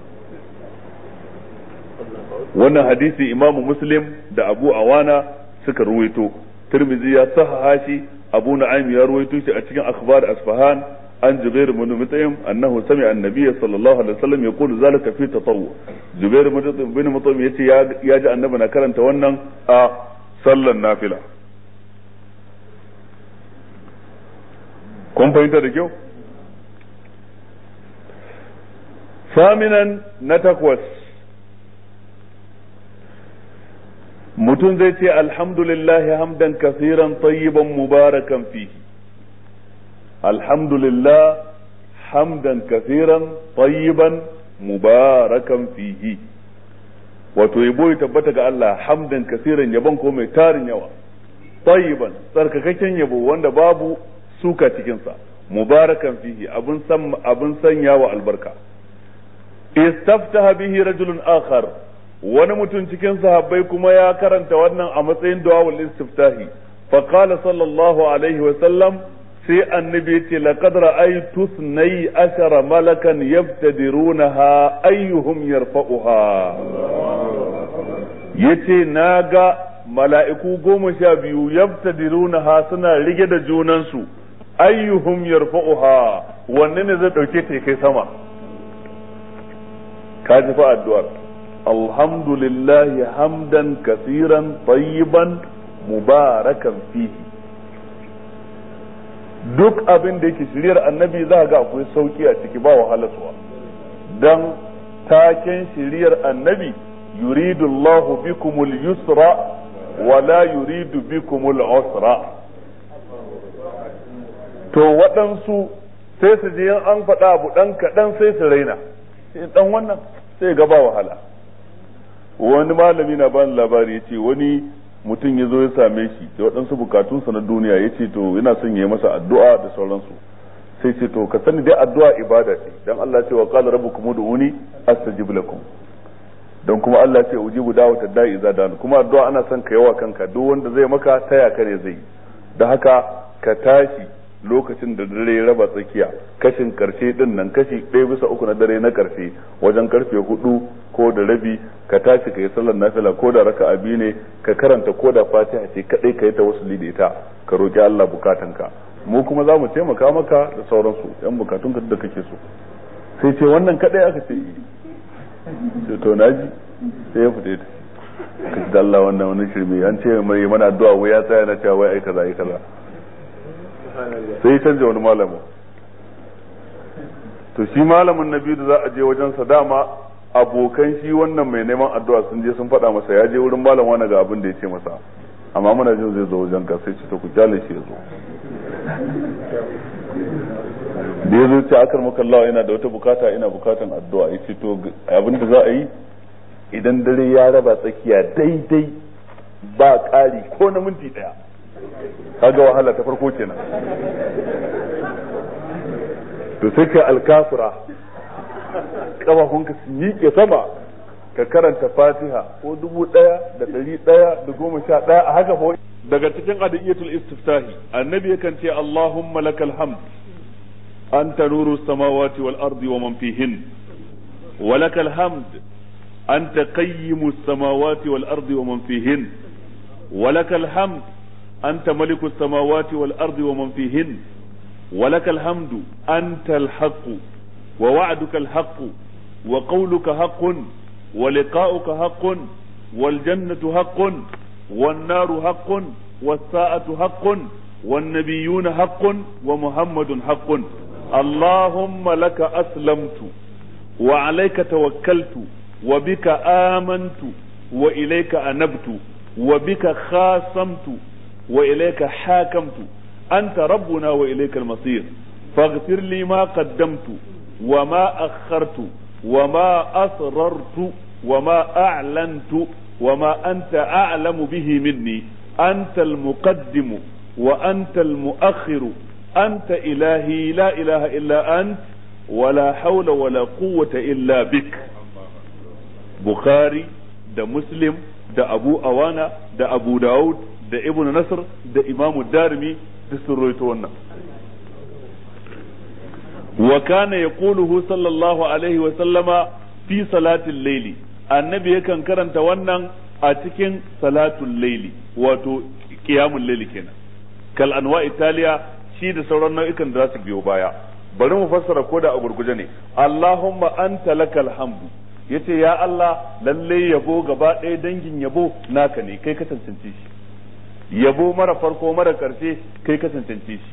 wannan hadisi imamu muslim da abu awana suka ruwaito tirmizi ya sahaha shi abu na'im ya ruwaito shi a cikin akhbar asfahan an jubair bin mutaim annahu sami'a an-nabiy sallallahu alaihi wasallam yaqulu zalika fi tatawwu jubair bin mutaim yace ya ji annabi na karanta wannan a sallan nafila kun fahimta da kyau saminan na takwas mutum zai ce alhamdulillahi hamdan kasiran tayyiban mubarakan fihi alhamdulillah hamdan kasiran tayyiban mubarakan fihi wato yabo ya tabbata ga Allah hamdan kasiran yabon ko mai tarin yawa tayyiban tsarkakakken yabo wanda babu suka cikinsa mubarakan fihi abin san abin sanya wa albarka istaftaha bihi rajulun akhar wani mutum cikin sahabbai kuma ya karanta wannan a matsayin du'a'ul istiftahi fa qala sallallahu alaihi wa sallam sai annabi ya ce laqad ra'aytu thnai ashara malakan yabtadirunaha ayyuhum yarfa'uha yace naga mala'iku goma sha biyu yabtadirunaha suna rige da junansu ayyuhum yarfa'uha wanne ne zai dauke ta kai sama ka ji fa addu'ar alhamdulillahi hamdan kasiran tayyiban mubarakan fihi duk abin da yake shiriyar annabi za ga akwai sauki a ciki ba wahalarsuwa dan taken shiriyar annabi yuridu Allahu bikumul yusra wa la yuridu bikumul usra to waɗansu sai su je an faɗa abu ɗan kaɗan sai su raina sai ɗan wannan sai ga ba wahala wani malami na bani labari ya ce wani mutum ya zo ya same shi da waɗansu bukatunsa na duniya ya ce to yana son ya yi masa addu'a da sauransu sai ce to ka sani dai addu'a ibada ce dan Allah ce wa qala rabbukum ud'uni astajib lakum dan kuma Allah ce ujibu da'wata da'i idza da'an kuma addu'a ana son ka yawa kanka duk wanda zai maka taya ka ne zai da haka ka tashi lokacin da dare ya raba tsakiya kashin karshe din nan kashi ɗaya bisa uku na dare na karshe wajen karfe hudu ko da rabi ka tashi ka yi sallar nafila ko da raka biyu ne ka karanta ko da fatiha ce kadai ka yi ta wasu da ita ka roki Allah bukatanka mu kuma za mu taimaka maka da sauransu yan bukatunka da kake so sai ce wannan kadai aka ce yi sai to naji sai ya fita ka ji da Allah wannan wani shirme an ce mai mana addu'a wai ya tsaya na cewa wai ai kaza ai kaza sai ya canja wani malamin to shi malamin na biyu da za a je wajensa dama abokan shi wannan mai neman addu'a sun je sun faɗa masa ya je wurin malam wani ga abin da ya ce masa amma muna jin zai zo wajen ka sai ce to ku kyale shi ya zo da ya zo ce akar makallawa yana da wata bukata ina bukatan addu'a ya ce to abin da za a yi idan dare ya raba tsakiya daidai ba ƙari ko na minti ɗaya kaga wahala ta farko kenan to sai ka alkafura kafafunka su miƙe sama ka karanta fatiha ko dubu ɗaya da ɗari ɗaya da goma sha ɗaya a haka fa daga cikin adiyatul istiftahi annabi yakan ce allahumma lakal hamd anta nuru samawati wal ardi wa man fihin wa lakal hamd anta qayyimu samawati wal ardi wa man fihin wa lakal hamd أنت ملك السماوات والأرض ومن فيهن ولك الحمد أنت الحق ووعدك الحق وقولك حق ولقاؤك حق والجنة حق والنار حق والساعة حق والنبيون حق ومحمد حق اللهم لك أسلمت وعليك توكلت وبك آمنت وإليك أنبت وبك خاصمت وإليك حاكمت أنت ربنا وإليك المصير فاغفر لي ما قدمت وما أخرت وما أسررت وما أعلنت وما أنت أعلم به مني أنت المقدم وأنت المؤخر أنت إلهي لا إله إلا أنت ولا حول ولا قوة إلا بك بخاري ده مسلم ده أبو أوانا ده أبو داود da ibn nasr da imamu darimi duk sun rawaito wannan wa kana yaquluhu sallallahu alaihi wa sallama fi salatil layli annabi yakan karanta wannan a cikin salatul layli wato qiyamul layli kenan kal anwa italiya shi da sauran nau'ikan da za su biyo baya bari mu fassara ko da a gurguje ne allahumma anta lakal hamdu yace ya Allah lalle yabo gaba ɗaya dangin yabo naka ne kai ka tantance shi yabo mara farko mara karshe kai ka tantance shi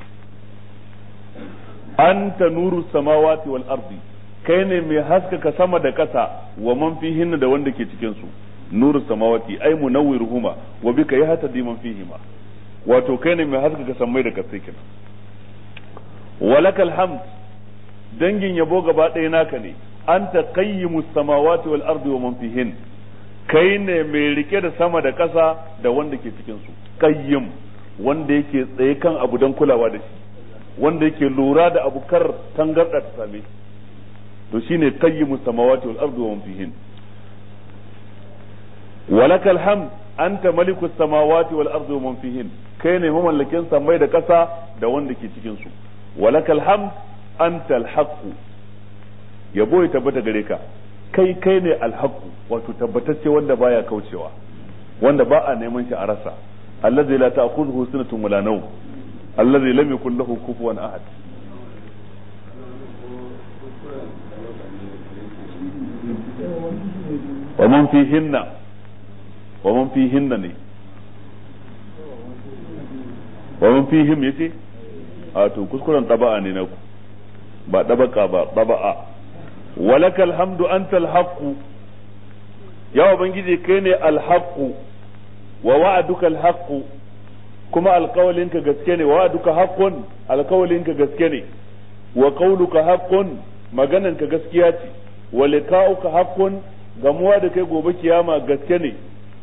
anta nuru samawati wal ardi kai ne mai haskaka sama da ƙasa wa man fihin da wanda ke cikin su nuru samawati ai munawwiruhuma wa bika yahtadi man fihima wato kai ne mai haskaka sammai da ƙasai kenan walakal hamd dangin yabo gaba ɗaya naka ne anta qayyimus samawati wal ardi wa man fihin kai ne mai rike da sama da ƙasa da wanda ke cikin su qayyim wanda yake tsaye kan abu don kulawa da shi wanda yake lura da abu kar tangarda ta same to shine qayyimus samawati wal ardi wa man fihin walakal hamd anta malikus samawati wal ardi wa man fihin kai ne mamallakin samai da kasa da wanda ke cikin su walakal hamd anta al yabo ya tabbata gare ka kai kai ne alhaqu wato tabbatacce wanda baya kaucewa wanda ba a neman shi a rasa allazi la ta'khudhuhu sinatun wala nawm allazi lam yakul lahu kufuwan ahad wa man fihinna wa man fihinna ne wa man fihim yace a to kuskuren taba'a ne naku ba dabaka ba taba'a walakal hamdu antal haqqu ya ubangiji kai ne alhaqqu wa wa'aduka alhaqqu kuma alƙawalinka gaske ne wa wa'aduka haqqun alƙawalinka gaske ne wa qawluka haqqun magananka gaskiya ce wa liqa'uka haqqun gamuwa da kai gobe kiyama gaske ne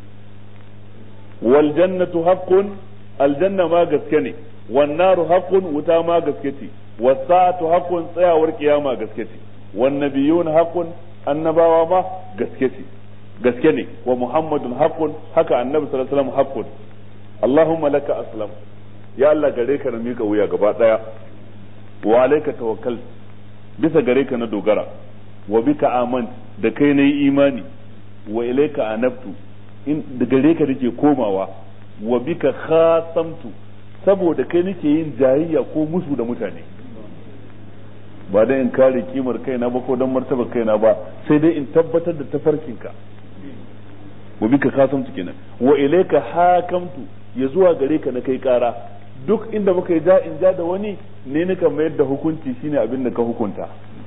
wal jannatu haqqun aljanna ma gaske ne wan naru haqqun wuta ma gaske ce was sa'atu haqqun tsayawar kiyama gaske ce wan nabiyuna haqqun annabawa ma gaske ce gaske ne wa muhammadun haqqun haka annabi sallallahu alaihi wasallam haqqun allahumma laka aslam ya Allah gare ka na mika wuya gaba daya wa alayka tawakkal bisa gare ka na dogara wa bika aman da kai na yi imani wa ilayka anabtu in da gare ka nake komawa wa bika khasamtu saboda kai nake yin jayayya ko musu da mutane ba dan in kare kimar kaina ba ko dan martaba kaina ba sai dai in tabbatar da tafarkinka wa bika khasamtu kenan wa ilayka hakamtu ya zuwa gare ka na kai kara duk inda muka yi ja in ja da wani ne nika mayar da hukunci shine abin da ka hukunta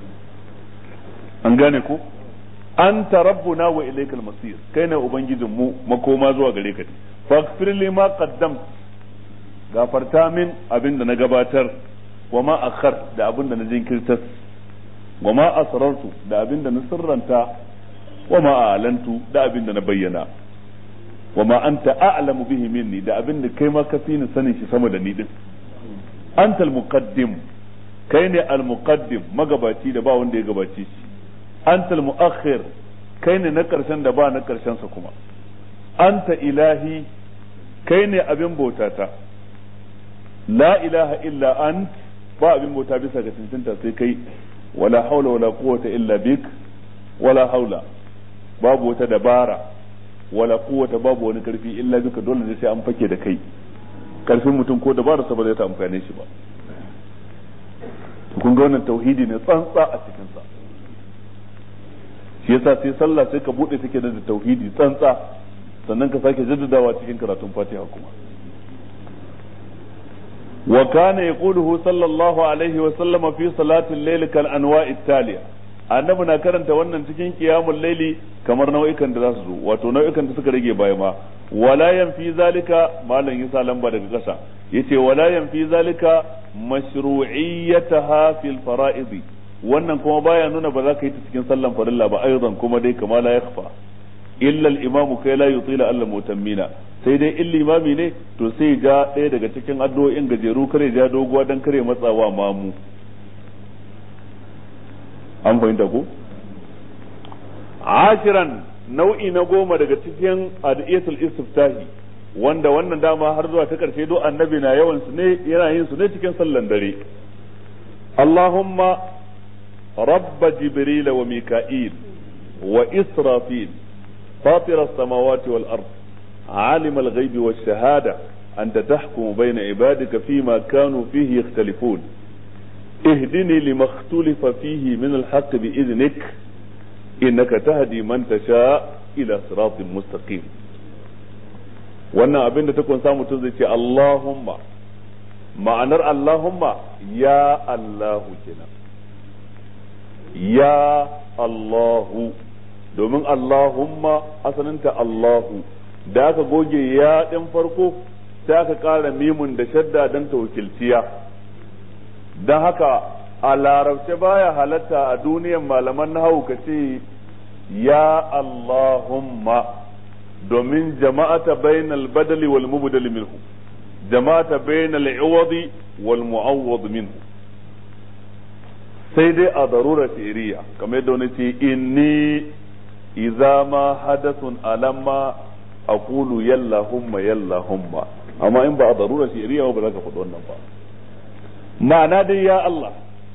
an gane ko anta rabbuna wa ilaykal masir kai ne ubangijin mu makoma zuwa gare ka faghfir li ma qaddam gafarta min abin da na gabatar wa ma akhar da abin da na jinkirtas wa ma asrartu da abin da na sirranta wa ma a'lantu da abin da na bayyana wa ma anta a'lamu bihi minni da abin da kai ma ka fi ni sanin shi sama da ni din anta al-muqaddim kai ne al-muqaddim magabaci da ba wanda ya gabace shi anta al-mu'akhir kai ne na karshen da ba na karshen sa kuma anta ilahi kai ne abin bautata la ilaha illa ant ba abin bauta bisa ga tantanta sai kai wala haula wala quwwata illa bik wala haula babu wata dabara wala quwwata babu wani karfi illa bika dole ne sai an fake da kai karfin mutum ko dabara sa ba zai ta amfane shi ba kun ga wannan tauhidi ne tsantsa a cikin sa shi yasa sai sallah sai ka bude take da tauhidi tsantsa sannan ka sake jaddadawa cikin karatun fatiha kuma wa kana yaquluhu sallallahu alaihi wa sallama fi salati al-layl kal anwa'i taliya annabi na karanta wannan cikin qiyamul layli kamar nau'ikan da za su zo wato nau'ikan da suka rage baya ma wala yanfi zalika malam yasa lamba daga kasa yace wala yanfi zalika mashru'iyyataha fil fara'id wannan kuma baya nuna ba za ka yi ta cikin sallan farilla ba aidan kuma dai kama la yakhfa illa al-imamu kai la yutila alla mutammina sai dai in limami ne to sai ja ɗaya daga cikin addu'o'in gajeru kare ja doguwa dan kare matsawa mamu an fahimta ko ashiran nau'i na goma daga cikin adiyatul istiftahi wanda wannan dama har zuwa ta karshe do annabi na yawan su ne yana yin su ne cikin sallan dare Allahumma rabb jibril wa mika'il wa israfil فاطر السماوات والأرض عالم الغيب والشهادة أنت تحكم بين عبادك فيما كانوا فيه يختلفون اهدني لما اختلف فيه من الحق بإذنك إنك تهدي من تشاء إلى صراط مستقيم wannan abin da ta kunsa mutum zai ce Allahumma ma'anar Allahumma ya Allahu kenan ya Allahu domin Allahumma asalinta Allahu da aka goge ya ɗin farko sai aka ƙara mimun da shadda don ta wakilciya don haka a larabce baya halatta a duniyan malaman nahawu ka ce ya Allahumma domin jama'ata bainal badali wal mubdali minhu jama'ata bainal iwadi wal mu'awwad minhu sai dai a darura fi'riya kamar yadda wani ce inni idza ma hadathun alamma aqulu yalla humma yalla humma amma in ba a darura fi'riya ba za ka faɗi wannan ba ma'ana dai ya Allah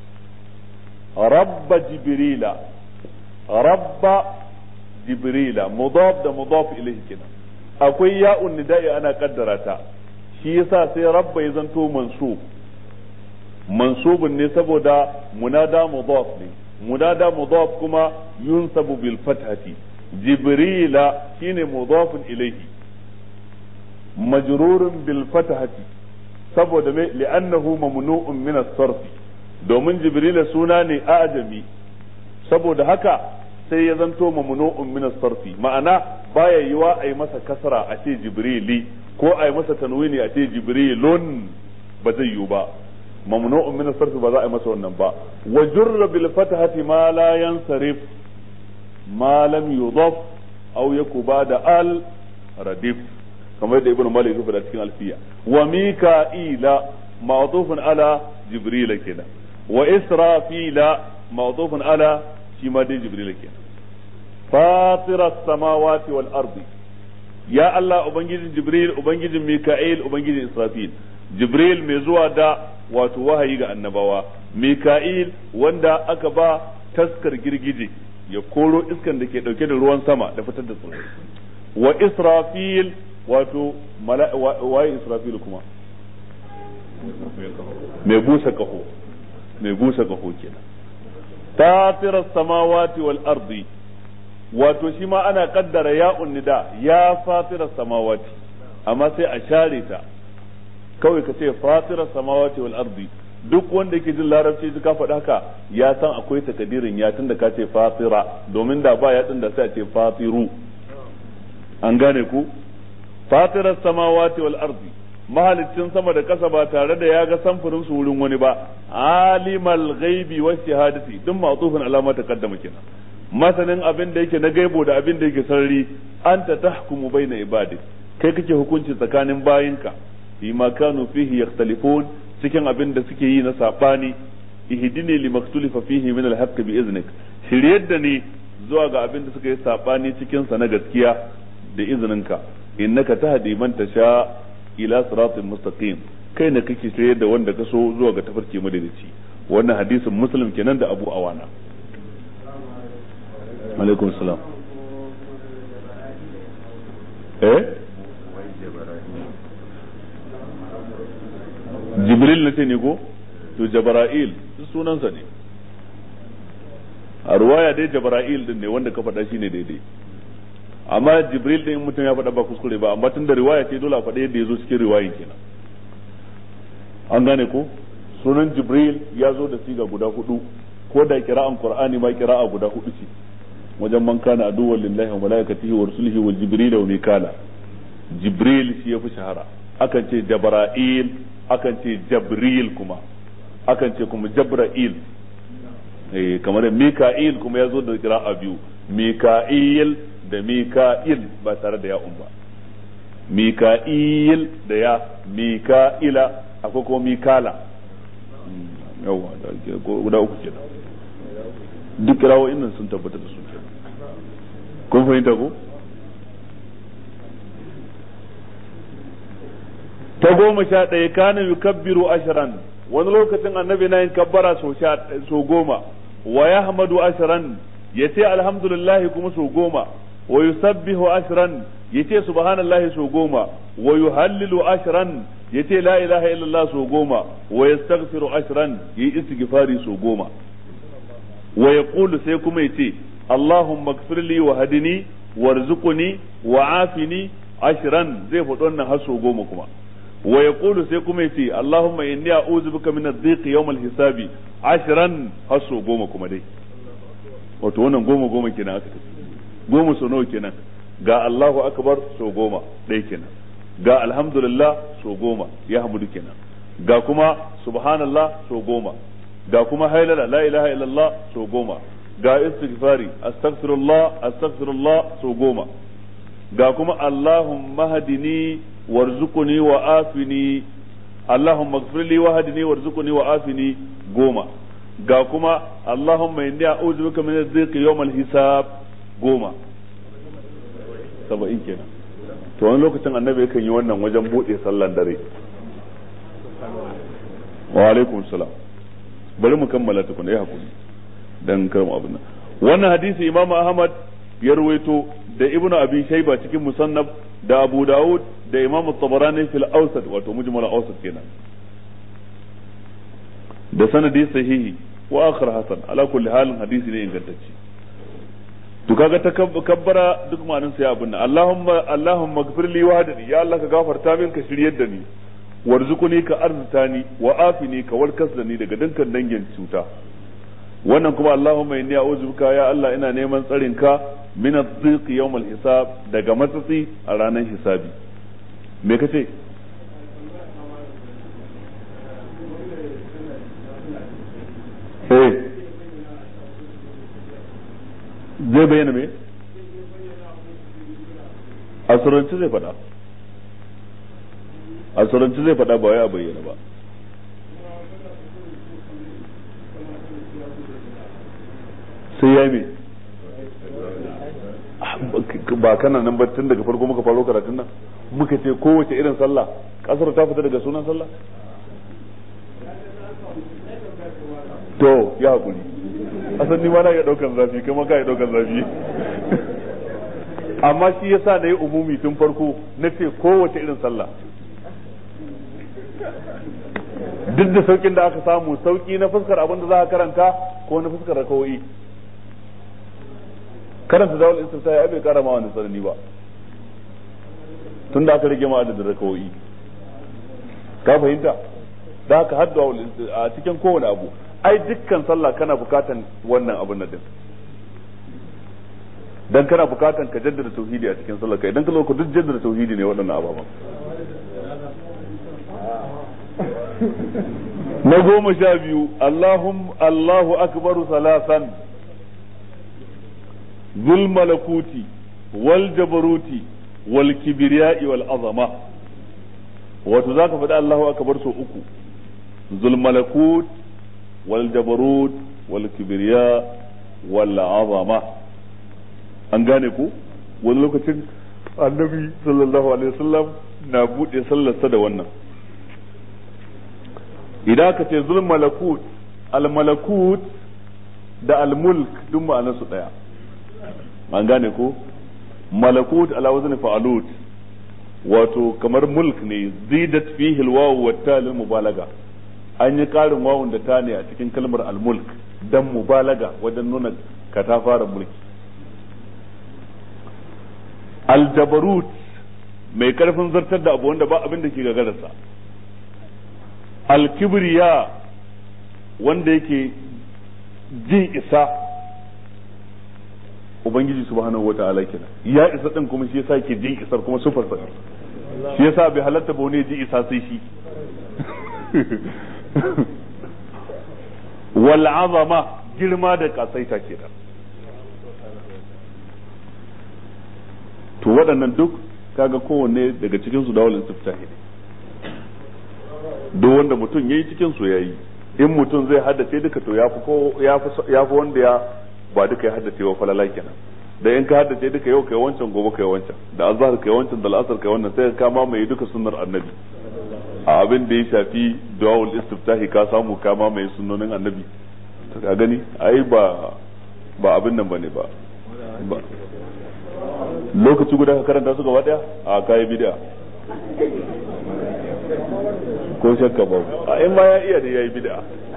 rabba jibrila rabba jibrila mudaf da mudaf ilayhi kenan akwai ya'un nida'i ana kaddara ta shi yasa sai rabba ya zanto mansub mansubun ne saboda munada mudaf ne munada mudaf kuma yunsabu bil fathati jibrila shine mudafun ilayhi majrurun bil fathati saboda me li'annahu mamnu'un min as-sarf domin jibrila suna ne ajami saboda haka sai ya zanto mamnu'un min as-sarfi ma'ana baya yiwa a yi masa kasra a ce jibrili ko a yi masa tanwini a ce jibrilun ba zai yiwu ba mamnu'un min as-sarfi ba za a yi masa wannan ba wa jurra bil fathati ma la yansarif ma lam yudaf aw yakuba da al radif kamar yadda ibnu malik ya faɗa cikin alfiya wa mika'ila ma'tufun ala jibrila kenan wa israfila ma'tufun ala shi ma dai jibrila kenan fatira samawati wal ardi ya Allah ubangijin jibril ubangijin mika'il ubangijin israfil jibril mai zuwa da wato wahayi ga annabawa mika'il wanda aka ba taskar girgije ya koro iskan da ke dauke da ruwan sama da fitar da tsirrai wa israfil wato waye israfil kuma mai busa kaho mai busa kaho kenan tatirar samawati wal ardi wato shi ma ana kaddara ya nida ya fatirar samawati amma sai a share ta kawai ka ce fatirar samawati wal ardi duk wanda yake jin larabci ka faɗa haka ya san akwai takadirin ya tunda ka ce fatira domin da ba ya da sai a ce fatiru an gane ku fatirar samawati wal ardi mahalicin sama da ƙasa ba tare da ya ga samfurin su wurin wani ba alimal ghaibi wa shahadati duk ma'tufin alama ta kaddama kenan masanin abin da yake na gaibo da abin da yake sarari anta tahkumu baina ibadi kai kake hukunci tsakanin bayinka bima kanu fihi yakhtalifun cikin abin da suke yi na sabani ihdini limaktulifa fihi min alhaq bi iznik shiryar da ni zuwa ga abin da suka yi sabani cikin sa na gaskiya da izininka innaka tahdi man tasha ila siratin mustaqim kai ne kake shiryar da wanda ka so zuwa ga tafarki madalici wannan hadisin muslim kenan da abu awana alaikum salam eh jibril na ce ne ko to jabra'il sunansa ne a ruwaya dai jabra'il din ne wanda ka faɗa shine daidai amma jibril din mutum ya faɗa ba kuskure ba amma tun da riwaya ce dole a faɗa yadda ya zo cikin riwayin kenan an gane ko sunan jibril ya zo da siga guda hudu ko da kira'an qur'ani ma kira'a guda hudu ce wajen man kana aduwwan lillahi wa malaikatihi wa rusulihi wa jibril wa mikala jibril shi yafi shahara akan ce jabra'il akan ce jabril kuma akan ce kuma jabra'il eh kamar mika'il kuma ya zo da kira'a biyu mika'il da mika'il ba tare da ya'un ba mika'il da ya mika'ila akwai kuma mikala yawa guda uku kenan duk kirawoyin nan sun tabbata da su kenan kun fahimta ko ta goma sha ɗaya kana yukabbiru ashiran wani lokacin annabi na yin kabbara so goma wa ya hamadu ashiran ya ce alhamdulillahi kuma so goma wa yusabbihu ashiran ya ce subhanallahi so goma wa yuhallilu ashiran ya ce la ilaha illallah so goma wa yastaghfiru ashiran ya yi istighfari so goma wa yaqulu sai kuma ya ce allahumma ighfirli wa hadini warzuqni wa afini ashiran zai faɗi wannan har so goma kuma wa yaqulu sai kuma yace Allahumma inni a'udhu bika min ad-dhiq yawm al-hisabi ashran haso goma kuma dai wato wannan goma goma kenan aka tafi goma so nawa kenan ga Allahu akbar so goma ɗaya kenan ga alhamdulillah so goma ya hamdu kenan ga kuma subhanallah so goma ga kuma hailala la ilaha illallah so goma ga istighfari astaghfirullah astaghfirullah so goma ga kuma Allahumma hadini warzuqni wa afini Allahumma ighfir li wahdini warzuqni wa afini goma ga kuma Allahumma inni a'udhu bika min adh-dhiqi yawm al-hisab goma saba'in kenan to wani lokacin annabi yakan yi wannan wajen bude sallan dare wa alaikum salam bari mu kammala tukuna ya hakuri dan karmu abin nan wannan hadisi imam ahmad ya ruwaito da ibnu abi shayba cikin musannaf da abu daud da imam tabarani fil awsat wato mujmal awsat kenan da sanadi sahihi wa akhar hasan ala kulli halin hadisi ne ingantacce to kaga ta kabbara duk ma'anin sai abin nan Allahumma Allahumma gfir li wahdani ya Allah ka gafarta min ka shiryar da ni warzuquni ka arzuta ni wa afini ka warkas da ni daga dukkan dangin cuta wannan kuma Allahumma inni a'udhu bika ya Allah ina neman tsarin ka min adh-dhiq yawm al-hisab daga matsatsi a ranar hisabi me kace eh zai bayyana me asuranci zai faɗa asuranci zai faɗa ba wai a bayyana ba sai ya me ba kana nan ba tun daga farko muka faro karatun nan muka ce kowace irin sallah kasar ta fita daga sunan sallah to ya hakuri asan ni ma na iya daukan zafi kai ma ka iya daukan zafi amma shi yasa na yi umumi tun farko na ce kowace irin sallah duk da saukin da aka samu sauki na fuskar abin da za ka karanta ko na fuskar rakawoyi karanta zawal istifta ya bai kara ma wani tsanani ba tun da aka rage ma adadin rakawoyi ka fahimta da haka hadda a cikin kowane abu ai dukkan sallah kana bukatan wannan abin nan din dan kana bukatan ka jaddada tauhidi a cikin sallah kai idan ka zo duk jaddada tauhidi ne waɗannan ababan na goma sha biyu Allahum Allahu akbaru salasan zul malakuti wal jabaruti wal kibriya'i wal azama wato zaka faɗi Allahu akbar so uku zul malakut wal jabarut wal kibriya wal azama an gane ku wani lokacin annabi sallallahu alaihi wasallam na buɗe sallarsa da wannan idan ka ce zul malakut al malakut da al mulk duk ma'anar su daya an gane ko malakut ala wazni fa'alut wato kamar mulk ne zidat fihi al wawu wa ta lil mubalaga an yi karin wawun da ta ne a cikin kalmar al mulk dan mubalaga wajen nuna katafaren mulki al jabarut mai karfin zartar da abu wanda ba abin da ke gagararsa alkibriya wanda yake jin isa ubangiji subhanahu wa ta'ala kenan ya isa din kuma shi yasa yake jin isar kuma sufar sa shi yasa bai halatta ba wani ji isa sai shi wal azama girma da kasaita kenan to waɗannan duk kaga kowanne daga cikin su dawal istiftahi ne duk wanda mutum yayi cikin su yayi in mutum zai haddace duka to yafi ko yafi yafi wanda ya ba duka ya haddace wa falala kenan da in ka haddace duka yau kai wancan gobe kai wancan da azhar kai wancan da al'asar kai wannan sai ka ma mai duka sunnar annabi a abin da ya shafi du'aul istiftahi ka samu ka ma mai sunnonin annabi to ka gani ai ba ba abin nan bane ba lokaci guda ka karanta su gaba daya a kayi bid'a ko shakka ba a in ma ya iya da yayi bid'a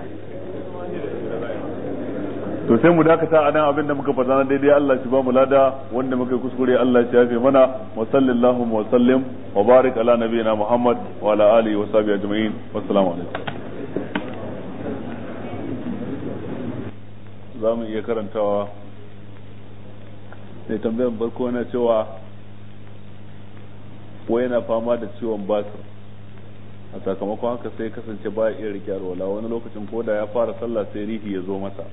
to sai mu dakata a nan abin da muka faɗa na daidai Allah shi ba mu lada wanda muka kuskure Allah shi yafe mana wa sallallahu wa sallim wa barik ala nabiyina Muhammad wa ala alihi wa sahbihi ajma'in wassalamu alaikum za mu iya karantawa mai tambayar barko na cewa ko yana fama da ciwon basir a sakamakon haka sai kasance ba iya rike alwala wani lokacin ko da ya fara sallah sai rihi ya zo masa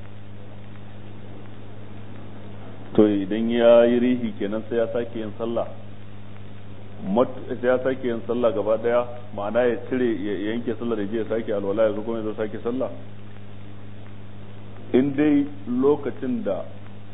to idan ya yi rihi kenan sai ya sake yin sallah sai ya sake yin sallah gaba daya ma'ana ya cire ya yanke sallah da je ya sake alwala ya zo kuma ya zo sake sallah in dai lokacin da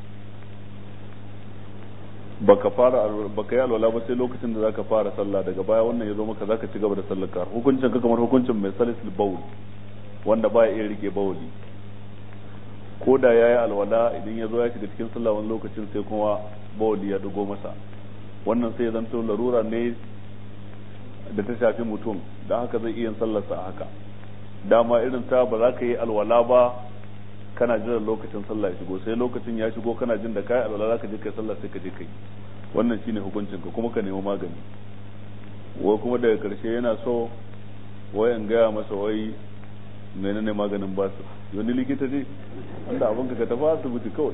baka fara baka yi alwala ba sai lokacin da zaka fara sallah daga baya wannan ya zo maka zaka ci gaba da sallar ka hukuncin ka kamar hukuncin mai salisul bawl wanda baya iya rike bawli ko da yayi alwala idan ya zo ya shiga cikin sallah wani lokacin sai kuma bawli ya dugo masa wannan sai ya zanto larura ne da ta shafi mutum don haka zai iya sallarsa a haka dama irin ta ba za ka yi alwala ba kana jiran lokacin sallah ya shigo sai lokacin ya shigo kana jin da kai alwala za ka je kai sallah sai ka je kai wannan shine hukuncin ka kuma ka nemi magani wai kuma daga karshe yana so wai in gaya masa wai menene maganin basu wani likita ne wanda abin ka tafi asibiti kawai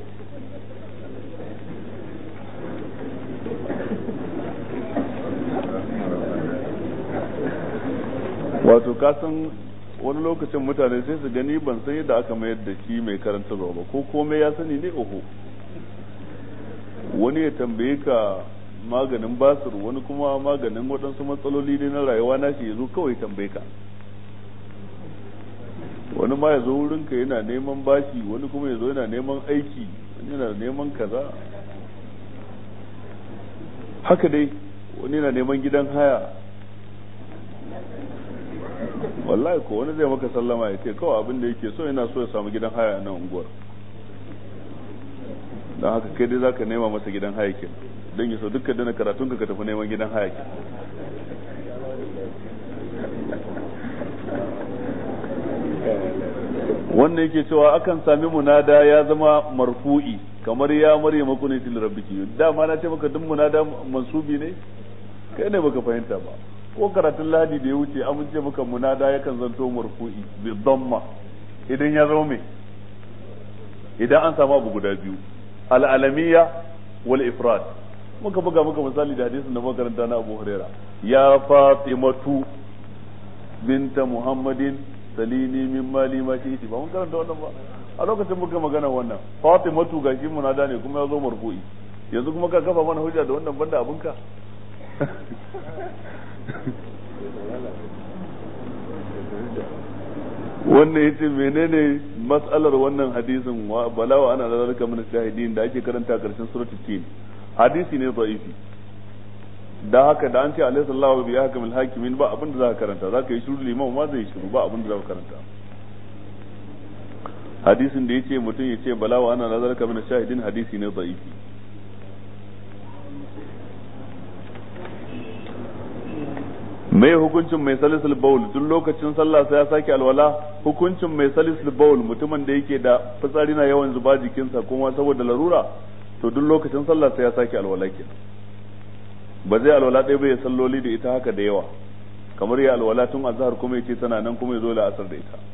wato kasan wani lokacin mutane sai su gani ban san yadda aka mayar da shi mai karantarwa ba ko komai ya sani ne oho wani ya tambaye ka maganin basir wani kuma maganin waɗansu matsaloli ne na rayuwa na shi ya zo kawai tambaye ka wani ma ya zo wurinka yana neman bashi wani kuma ya zo yana neman aiki wani yana neman kaza haka dai wani yana neman gidan haya wallahi ko wani zai maka sallama ya ce kawai abin da yake so yana so ya samu gidan haya nan unguwar don haka kai dai zaka nema masa gidan haya ke don ya so dukkan dana karatun ka tafi neman gidan haya ke wannan yake cewa akan sami munada ya zama marfu'i kamar ya marya makunatil rabbiki dama na ce maka duk munada mansubi ne kai ne baka fahimta ba ko karatun ladi da ya wuce amince maka munada yakan zanto marfu'i bi dhamma idan ya zama me idan an samu abu guda biyu al'alamiya wal ifrad muka buga muka misali da hadisin da makaranta na Abu Huraira ya Fatimatu binta Muhammadin salini min mali ma shi ba mun karanta wannan ba a lokacin muka magana wannan Fatimatu gashi munada ne kuma ya zo marfu'i yanzu kuma ka kafa mana hujja da wannan banda abinka wannan yace menene mas'alar wannan hadisin wa balawa ana da zalika min shahidin da ake karanta karshen suratul tin hadisi ne da'ifi da haka da an ce alaihi sallahu bi ahkamil hakimin ba abin da za ka karanta za ka yi shiru liman ma zai shiru ba abin da za ka karanta hadisin da yace mutum yace balawa ana da zalika min shahidin hadisi ne da'ifi mai hukuncin mai salisul baul duk lokacin sallah sai ya sake alwala hukuncin mai salisul baul mutumin da yake da fitsari na yawan zuba jikinsa kuma saboda larura to duk lokacin sallah sai ya sake alwala kenan ba zai alwala ɗaya bai salloli da ita haka da yawa kamar ya alwala tun azhar kuma yace tana nan kuma ya zo la'asar da ita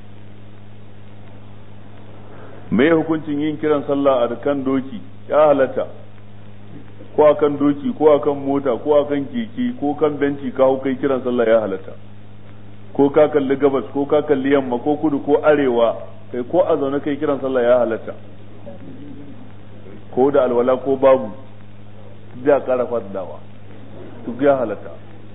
mai hukuncin yin kiran sallah a kan doki ya halatta ko akan doki ko akan mota ko akan keke ko kan benci ka hau kai kiran sallah ya halatta ko ka kalli gabas ko ka kalli yamma ko kudu ko arewa kai ko a zaune kai kiran sallah ya halatta ko da alwala ko babu da kara fadawa duk ya halatta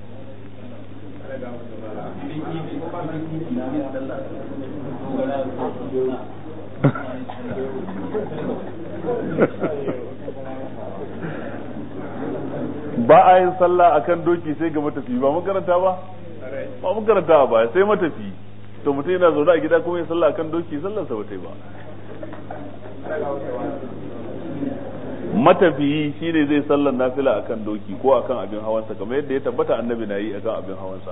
ba a yin sallah akan doki sai ga matafi ba mun karanta ba ba mun karanta ba sai matafi to mutum yana zaune a gida kuma yin sallah akan doki sallar sa bata ba matafiyi shine zai sallar nafila akan doki ko akan abin hawansa kamar yadda ya tabbata annabi na yi akan abin hawansa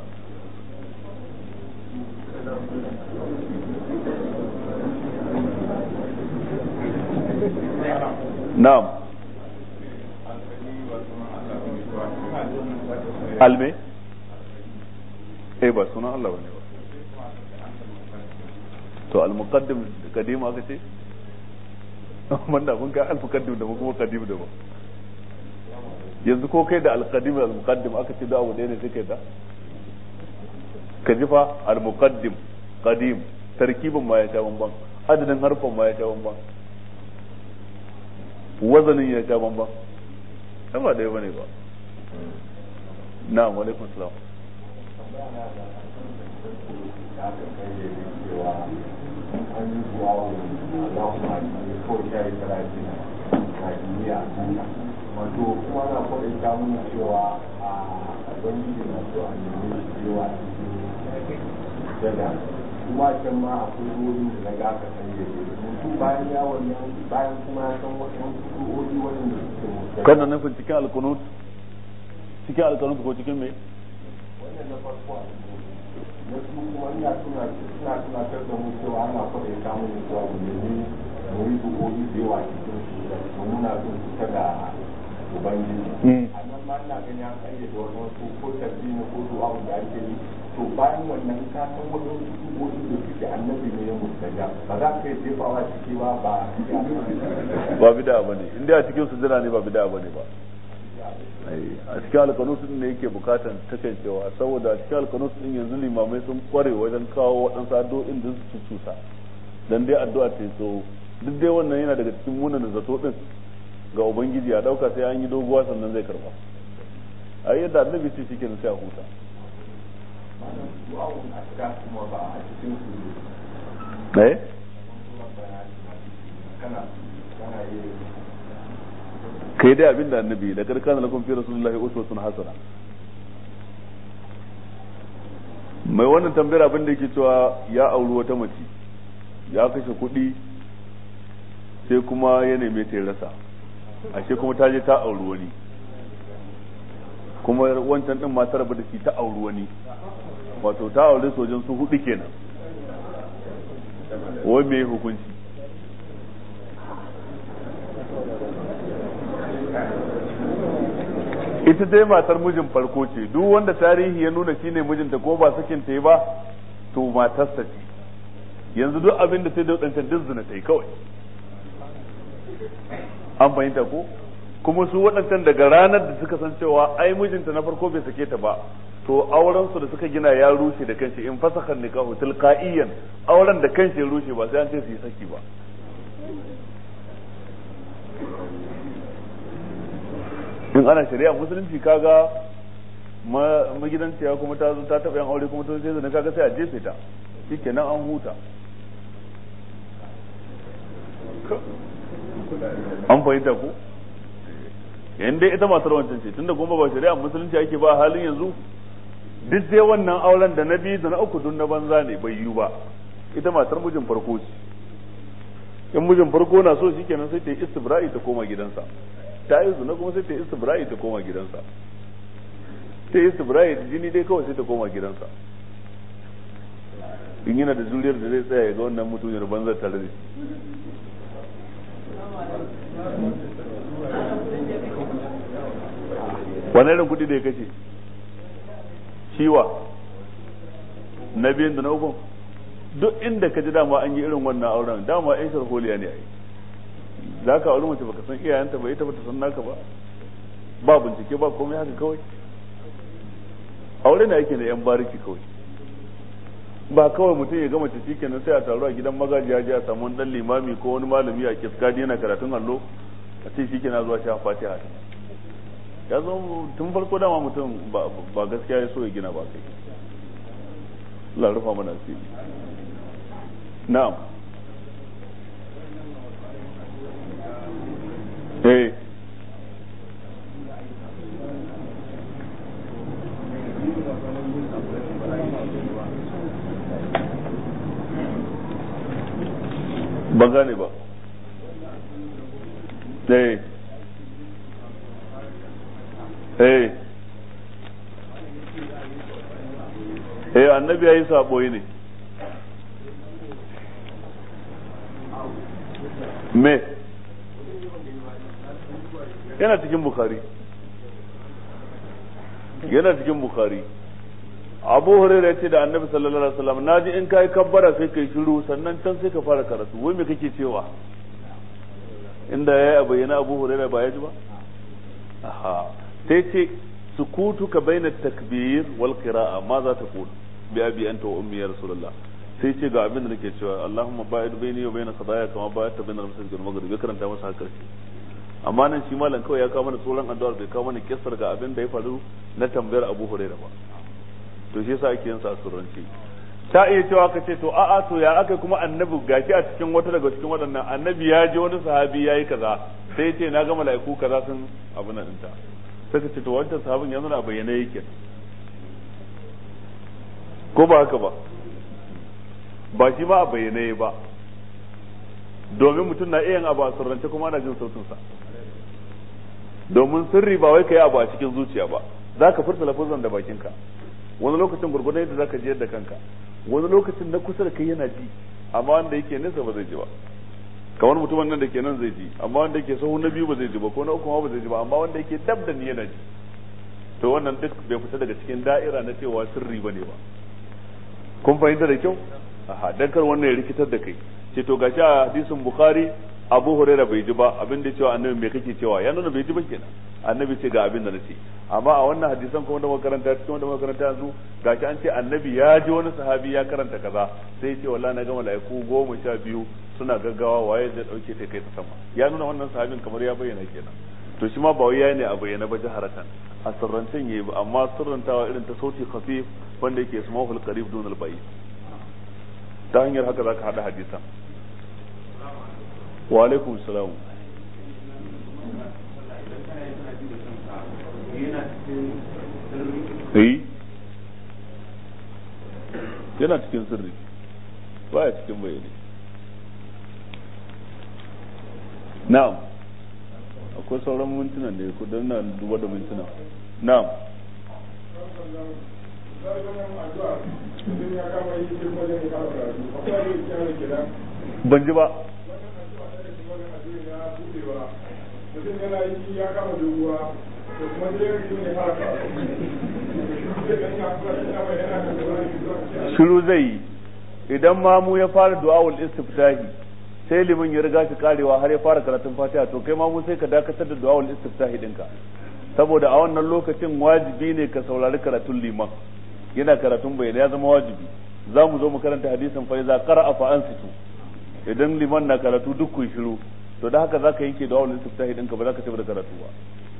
na'am alme eh ba sunan Allah bane ba to al-muqaddim kadim aka ce wanda mun ga al-muqaddim da kuma qadim da ba yanzu ko kai da al-qadim da al-muqaddim aka ce da abu ɗaya ne sai kai da ka ji fa al-muqaddim qadim tarkibin ma ya sha bamban adadin harfan ma ya sha bamban wazanin ya sha bamban ba ɗaya bane ba na'am wa alaikum salam an yi kuwa za ku ma ne kawai ya yi talafi na duniya wato kuma na kwaɗin samun cewa a ubangiji na so a nemi yawa cikin daga kuma can ma akwai wurin da na ga aka sanya mutu bayan ya wannan bayan kuma ya san wasu kuɗoɗi wanda suke kana nufin cikin alkunut cikin alkunut ko cikin me wannan na farko a na su kuma ina suna suna tunatar da mu cewa ana kwaɗin samun cewa mu nemi mu yi du'o'i da yawa cikin su da muna son su kada ubangiji a nan ma ina ganin an kayyade wannan su ko tabbi na ko du'a da ake yi to bayan wannan ka san wajen du'o'i da suke annabi ne ya mustaja ba za ka yi jefawa ciki ba ba ba bid'a bane in dai a cikin sujjada ne ba bid'a bane ba a cikin alkanus din ne yake bukatan takaicewa saboda a cikin alkanus din yanzu limamai sun kware wajen kawo waɗansu addu'o'in da su cusa dan dai addu'a ta so duk dai wannan yana daga cikin munan zato din ga ubangiji a dauka sai an yi doguwa sannan zai karba a yadda annabi ce shi kenan sai a huta eh kai dai abinda annabi da karkana lakum fi rasulullahi uswatun hasana mai wannan tambayar abin da yake cewa ya auri wata mace ya kashe kuɗi sai kuma ya neme ta rasa ashe kuma ta je ta auri wani kuma wancan din ma ta rabu da shi ta auri wani wato ta aure sojan su hudu kenan wai me hukunci ita dai matar mijin farko ce duk wanda tarihi ya nuna shine mijinta ko ba sakin ta yi ba to matarsa ce yanzu duk abin da sai da wadancan duk zina ta yi kawai an fahimta ko kuma su waɗancan daga ranar da suka san cewa ai mijinta na farko bai sake ta ba to auren su da suka gina ya rushe da kanshi in fasakhan nikahu tilqaiyan auren da kanshi ya rushe ba sai an ce su yi saki ba in ana shari'a musulunci kaga magidanciya kuma ta zo ta taɓa yan aure kuma ta sai zana kaga sai a jefe ta shikenan an huta an fahimta ko yan dai ita matar wancan ce tunda kuma ba shari'a musulunci ake ba halin yanzu duk dai wannan auren da na biyu da na uku dun na banza ne bai yiwu ba ita matar mijin farko ce in mijin farko na so shikenan sai ta yi istibra'i ta koma gidansa ta yi zuna kuma sai ta yi istibra'i ta koma gidansa ta yi istibra'i da jini dai kawai sai ta koma gidansa in yana da juriyar da zai tsaya ya ga wannan mutumiyar banzar tare da shi wani irin kuɗi da ya kashe shiwa na biyun da na ukun duk inda ka ji dama an yi irin wannan auren dama yan sharholiya ne a yi za ka auri mace baka san iyayenta ba ita bata san naka ba ba bincike ba komai haka kawai aure na yake da yan bariki kawai ba kawai mutum ya gama ciki kenan sai a taru a gidan magajiya ji a samu wani dan limami ko wani malami a kiskadi yana karatun allo a ce shi kenan zuwa sha fatiha ya zo tun farko dama mutum ba gaskiya ya so ya gina ba kai Allah rufa mana asiri na'am eh ba gane ba eh eh eh annabi yayi sabo ne me yana cikin bukhari yana cikin bukhari abu hurairah ya ce da annabi sallallahu alaihi wasallam naji in kai kabbara sai kai shiru sannan can sai ka fara karatu wai me kake cewa inda yayi a bayyana abu hurairah ba ya ji ba aha sai ce sukutuka baina takbir wal qira'a ma za ta qul bi abi anta wa ummi ya rasulullah sai ce ga abin da nake cewa Allahumma ba'id baini wa baina khataaya kama ba'adta baina al-masjid wal maghrib ya karanta masa haka amma nan shi malam kawai ya kawo mana tsoron addu'ar bai kawo mana kissar ga abin da ya faru na tambayar Abu Hurairah ba to shi yasa ake yin sa surranci ta iya cewa ka ce to a'a to ya aka kuma annabi gashi a cikin wata daga cikin waɗannan annabi ya ji wani sahabi ya yi kaza sai ya ce na ga mala'iku kaza sun abu nan ɗinta sai ka ce to wancan sahabin yanzu na bayyana yake ko ba haka ba ba shi ma a bayyane ba domin mutum na iya yin abu a sirrance kuma ana jin sautinsa domin sirri ba wai ka yi abu a cikin zuciya ba za ka furta lafazan da bakinka wani lokacin gurgurdan yadda za ka jiyar da kanka wani lokacin na kusa da kai yana ji amma wanda yake nesa ba zai ji ba kamar mutumin nan da ke nan zai ji amma wanda yake sahu na biyu ba zai ji ba ko na uku ma ba zai ji ba amma wanda yake dab da ni yana ji to wannan duk bai fita daga cikin da'ira na cewa sirri bane ba kun fahimta da kyau aha dan kar wannan ya rikitar da kai ce to gashi a hadisin bukhari abu huraira bai ji ba abin da cewa annabi me kake cewa ya nuna bai ji ba kenan annabi ce ga abin da nace amma a wannan hadisan kuma da makaranta cikin wanda makaranta yanzu gashi an ce annabi ya ji wani sahabi ya karanta kaza sai ya ce wallahi na ga malaiku goma sha biyu suna gaggawa waye zai dauke ta kai ta sama ya nuna wannan sahabin kamar ya bayyana kenan to shi ma ba wai yayi ne a bayyana ba jaharatan a sirrancin yayi ba amma sirrantawa irin ta sauti khafif wanda yake ismahul qarib dun al bayt ta hanyar haka zaka hada hadisan wa alaikum salam eh yana cikin sirri baya cikin bayani na'am akwai sauran mintuna da ku dan na duba da mintuna na'am ban ji ba mutum yana yi ya kama doguwa da kuma zai yi ne fara shiru zai yi idan mamu ya fara du'awul istiftahi sai liman ya riga shi karewa har ya fara karatun fatiha to kai mamu sai ka dakatar da du'awul istiftahi dinka saboda a wannan lokacin wajibi ne ka saurari karatun liman yana karatun bai ya zama wajibi za mu zo mu karanta hadisin fa iza qara'a fa ansitu idan liman na karatu duk ku shiru to da haka zaka yanke da wawul istiftahi dinka ba za ka ci da karatu ba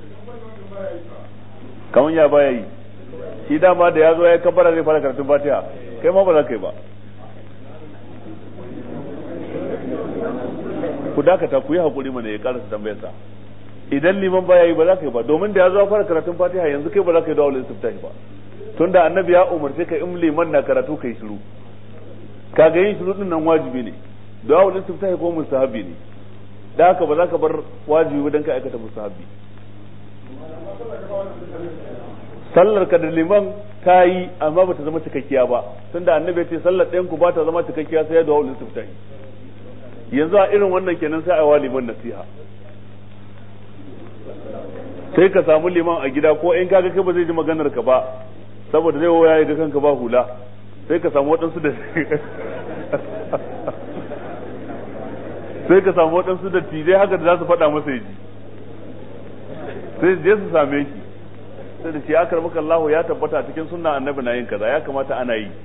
kaman ya baya yi shi dama da ya zo ya kabbara zai fara karatun fatiha kai ma ba za ka yi ba ku dakata ku yi hakuri mana ya karasa tambayar sa idan liman baya yi ba za ka yi ba domin da ya zo fara karatun fatiha yanzu kai ba za ka yi da wawul istiftahi ba tunda annabi ya umarce ka in liman na karatu kai shiru kaga yin shiru din nan wajibi ne da wawul istiftahi ko mustahabi ne da haka ba za ka bar wajibi ba dan ka aikata musahabi sallar ka da liman ta yi amma ba ta zama cikakkiya ba tunda annabi ya ce sallar ɗayan ku ba ta zama cikakkiya sai ya dawo istiftahi yanzu a irin wannan kenan sai a wa liman nasiha sai ka samu liman a gida ko in kaga kai ba zai ji maganar ka ba saboda zai waya ya ga kanka ba hula sai ka samu waɗansu da sai ka samu waɗansu da tijai haka da za su faɗa masa yaji sai je su same shi sai da shi akar maka Allah ya tabbata cikin sunna annabi na yin kaza ya kamata ana yi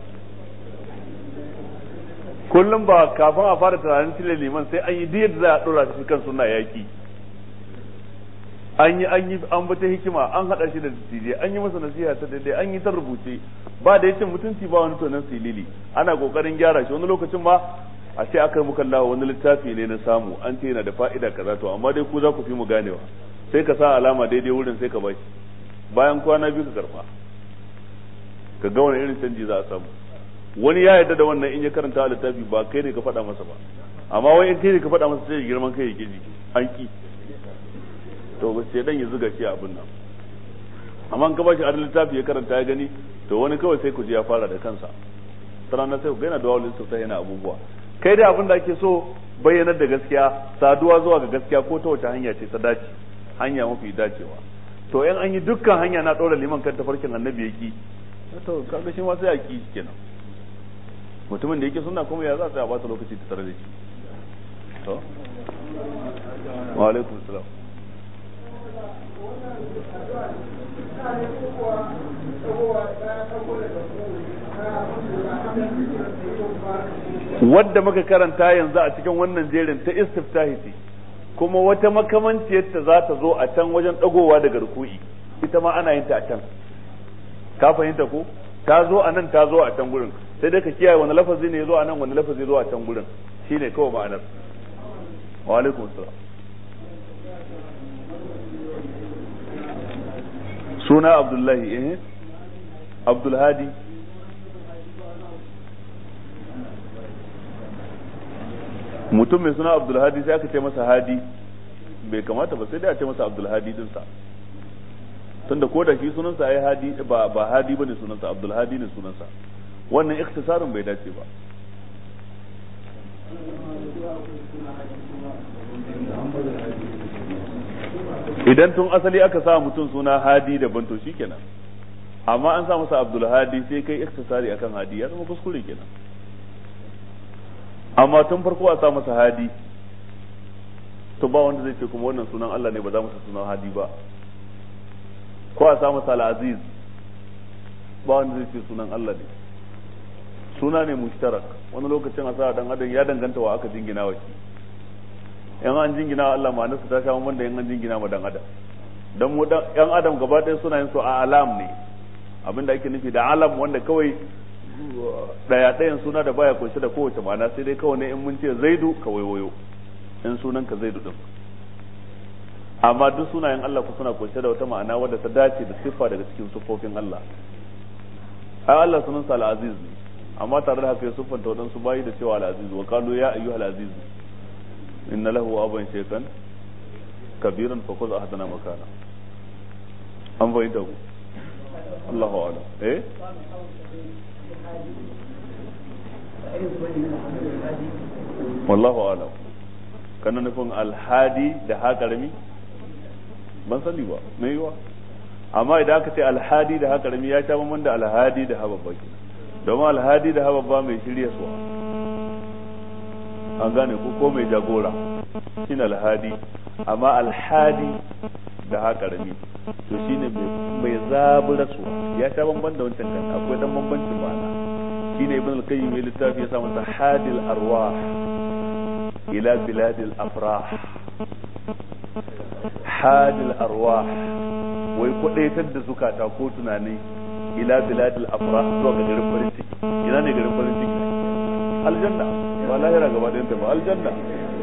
kullum ba kafin a fara tunanin cire liman sai an yi diyar da za a ɗora shi kan sunna yaƙi an yi an yi an bata hikima an haɗa shi da tijai an yi masa nasiha ta daidai an yi ta rubuce ba da yace mutunci ba wani tonan silili ana kokarin gyara shi wani lokacin ma a ce aka muka Allah wani littafi ne na samu an ce yana da fa'ida kaza to amma dai ku za ku fi mu ganewa sai ka sa alama daidai wurin sai ka bashi bayan kwana biyu ka karba ka ga wani irin canji za a samu wani ya yarda da wannan in ya karanta littafi ba kai ne ka faɗa masa ba amma wai in kai ne ka faɗa masa sai ya girman kai ya kiji an ki to ba sai dan ya zuga shi abin nan amma in ka bashi a littafi ya karanta ya gani to wani kawai sai ku je ya fara da kansa sannan sai ku ga yana da wawalin sa yana abubuwa kai da abin da ake so bayyanar da gaskiya saduwa zuwa ga gaskiya ko ta wace hanya ce ta dace hanya mafi dacewa to in an yi dukkan hanya na ɗora liman kan tafarkin annabi yaki to kaga shi ma sai a ki kenan mutumin da yake suna kuma ya za a bata lokaci ta tare da shi to wa alaikum salam wadda muka karanta yanzu a cikin wannan jerin ta istiftahi ce kuma wata makamanciyar ta za ta zo a can wajen dagowa daga ruku'i ita ma ana yin ta a can ka fahimta ko ta zo a nan ta zo a can gurin sai dai ka kiyaye wani lafazi ne zuwa nan wani lafazi zuwa can gurin shine kawai ma'anar wa alaikum assalam suna abdullahi eh abdulhadi mutum mai suna abdulhadi sai aka ce masa hadi bai kamata ba sai dai a ce masa abdulhadi dinsa tunda ko da shi sunansa ai hadi ba ba hadi bane sunansa abdulhadi ne sunansa wannan ikhtisarin bai dace ba idan tun asali aka sa mutum suna hadi daban to shikenan amma an sa masa abdul hadi sai kai ikhtisari akan hadi ya zama kuskure kenan amma tun farko a sa masa hadi to ba wanda zai ce kuma wannan sunan Allah ne ba za masa sunan hadi ba ko a sa masa al-aziz ba wanda zai ce sunan Allah ne suna ne mushtarak wani lokacin a sa dan adam ya danganta wa aka jingina wa shi yan an jingina wa Allah ma'anarsa ta sha wanda yan an jingina ma dan adam dan mu dan yan adam gaba ɗaya suna yin su a alam ne abinda ake nufi da alam wanda kawai daya ɗayan suna da baya kunshe da kowace ma'ana sai dai kawai ne in mun ce zaidu ka waiwayo in sunan ka zaidu din amma duk sunayen Allah ku suna kunshe da wata ma'ana wadda ta dace da siffa daga cikin siffofin Allah ai Allah sunan sa al-aziz ne amma tare da haka ya siffanta waɗansu bayi da cewa al-aziz wa qalu ya ayyuhal aziz inna lahu aban shaytan kabiran fa khudh ahdana makana an bayyana ku Allahu a'lam eh wallahu a'lam kana nufin alhadi da ha karami ban sani ba me yiwa amma idan aka ce alhadi da ha karami ya sha bamban da alhadi da ha babba ke domin alhadi da ha babba mai shirya suwa an gane ko ko mai jagora shine alhadi amma alhadi da ha karami to shine mai zabura suwa ya sha bamban da wancan kan akwai dan bambancin ma'ana shine ibn al-qayyim ya littafi ya sa masa hadil arwah ila biladil afrah hadil arwah wai kudaitar da zukata ko tunani ila biladil afrah zuwa ga garin farin ciki ina ne garin farin ciki aljanna ba lahira gaba ɗayan ta ba aljanna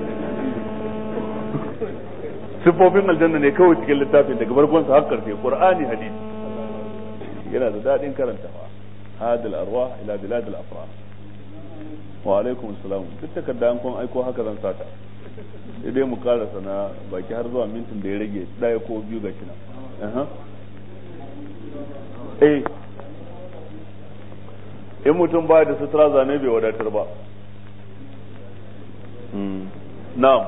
sifofin aljanna ne kawai cikin littafin daga farkon sa har karfe qur'ani hadisi yana da dadin karantawa hadil arwah ila biladil afrah wa alaikum salam duk takarda an kun aiko haka zan sata sai dai mu karasa na baki har zuwa mintin da ya rage daya ko biyu ga kina eh in mutum ba da sutura zane bai wadatar ba na'am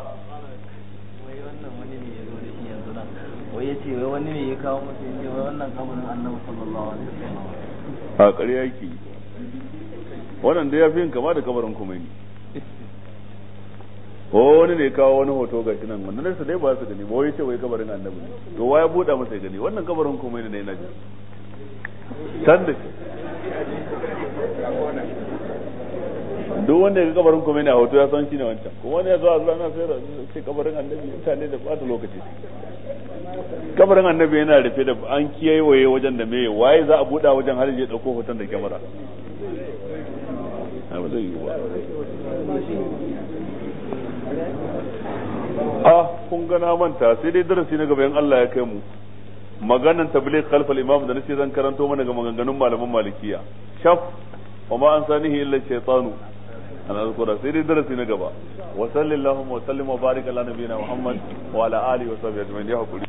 wai ya ce wai wani ne ya kawo masa ya ce wai wannan kabarin annabi sallallahu alaihi wasallam a ƙarya yake wannan da ya fi yin kama da kabarin kuma ne ko wani ne kawo wani hoto ga shi nan wanda nesa dai ba su gani ba wai ce wai kabarin annabi ne to wa ya buɗa masa ya gani wannan kabarin kuma ne na ji can da duk wanda ya ga kabarin kuma ne a hoto ya san shi ne wancan kuma wani ya zo a zuwa na sai ce kabarin annabi mutane da ɓata lokaci kabarin annabi yana rufe da an kiyaye wajen da meye waye za a buɗa wajen har ya ɗauko hoton da kyamara ba zai yi ba a kun gana manta sai dai darasi na gaba in Allah ya kai mu maganan tabligh khalfal imam da nace zan karanto mana ga maganganun malaman malikiya shaf wa ma an sanihi illa shaytanu ana azkura sai dai darasi na gaba wa sallallahu wa sallim wa barik ala nabiyina muhammad wa ala alihi wa sahbihi ajma'in ya hakuri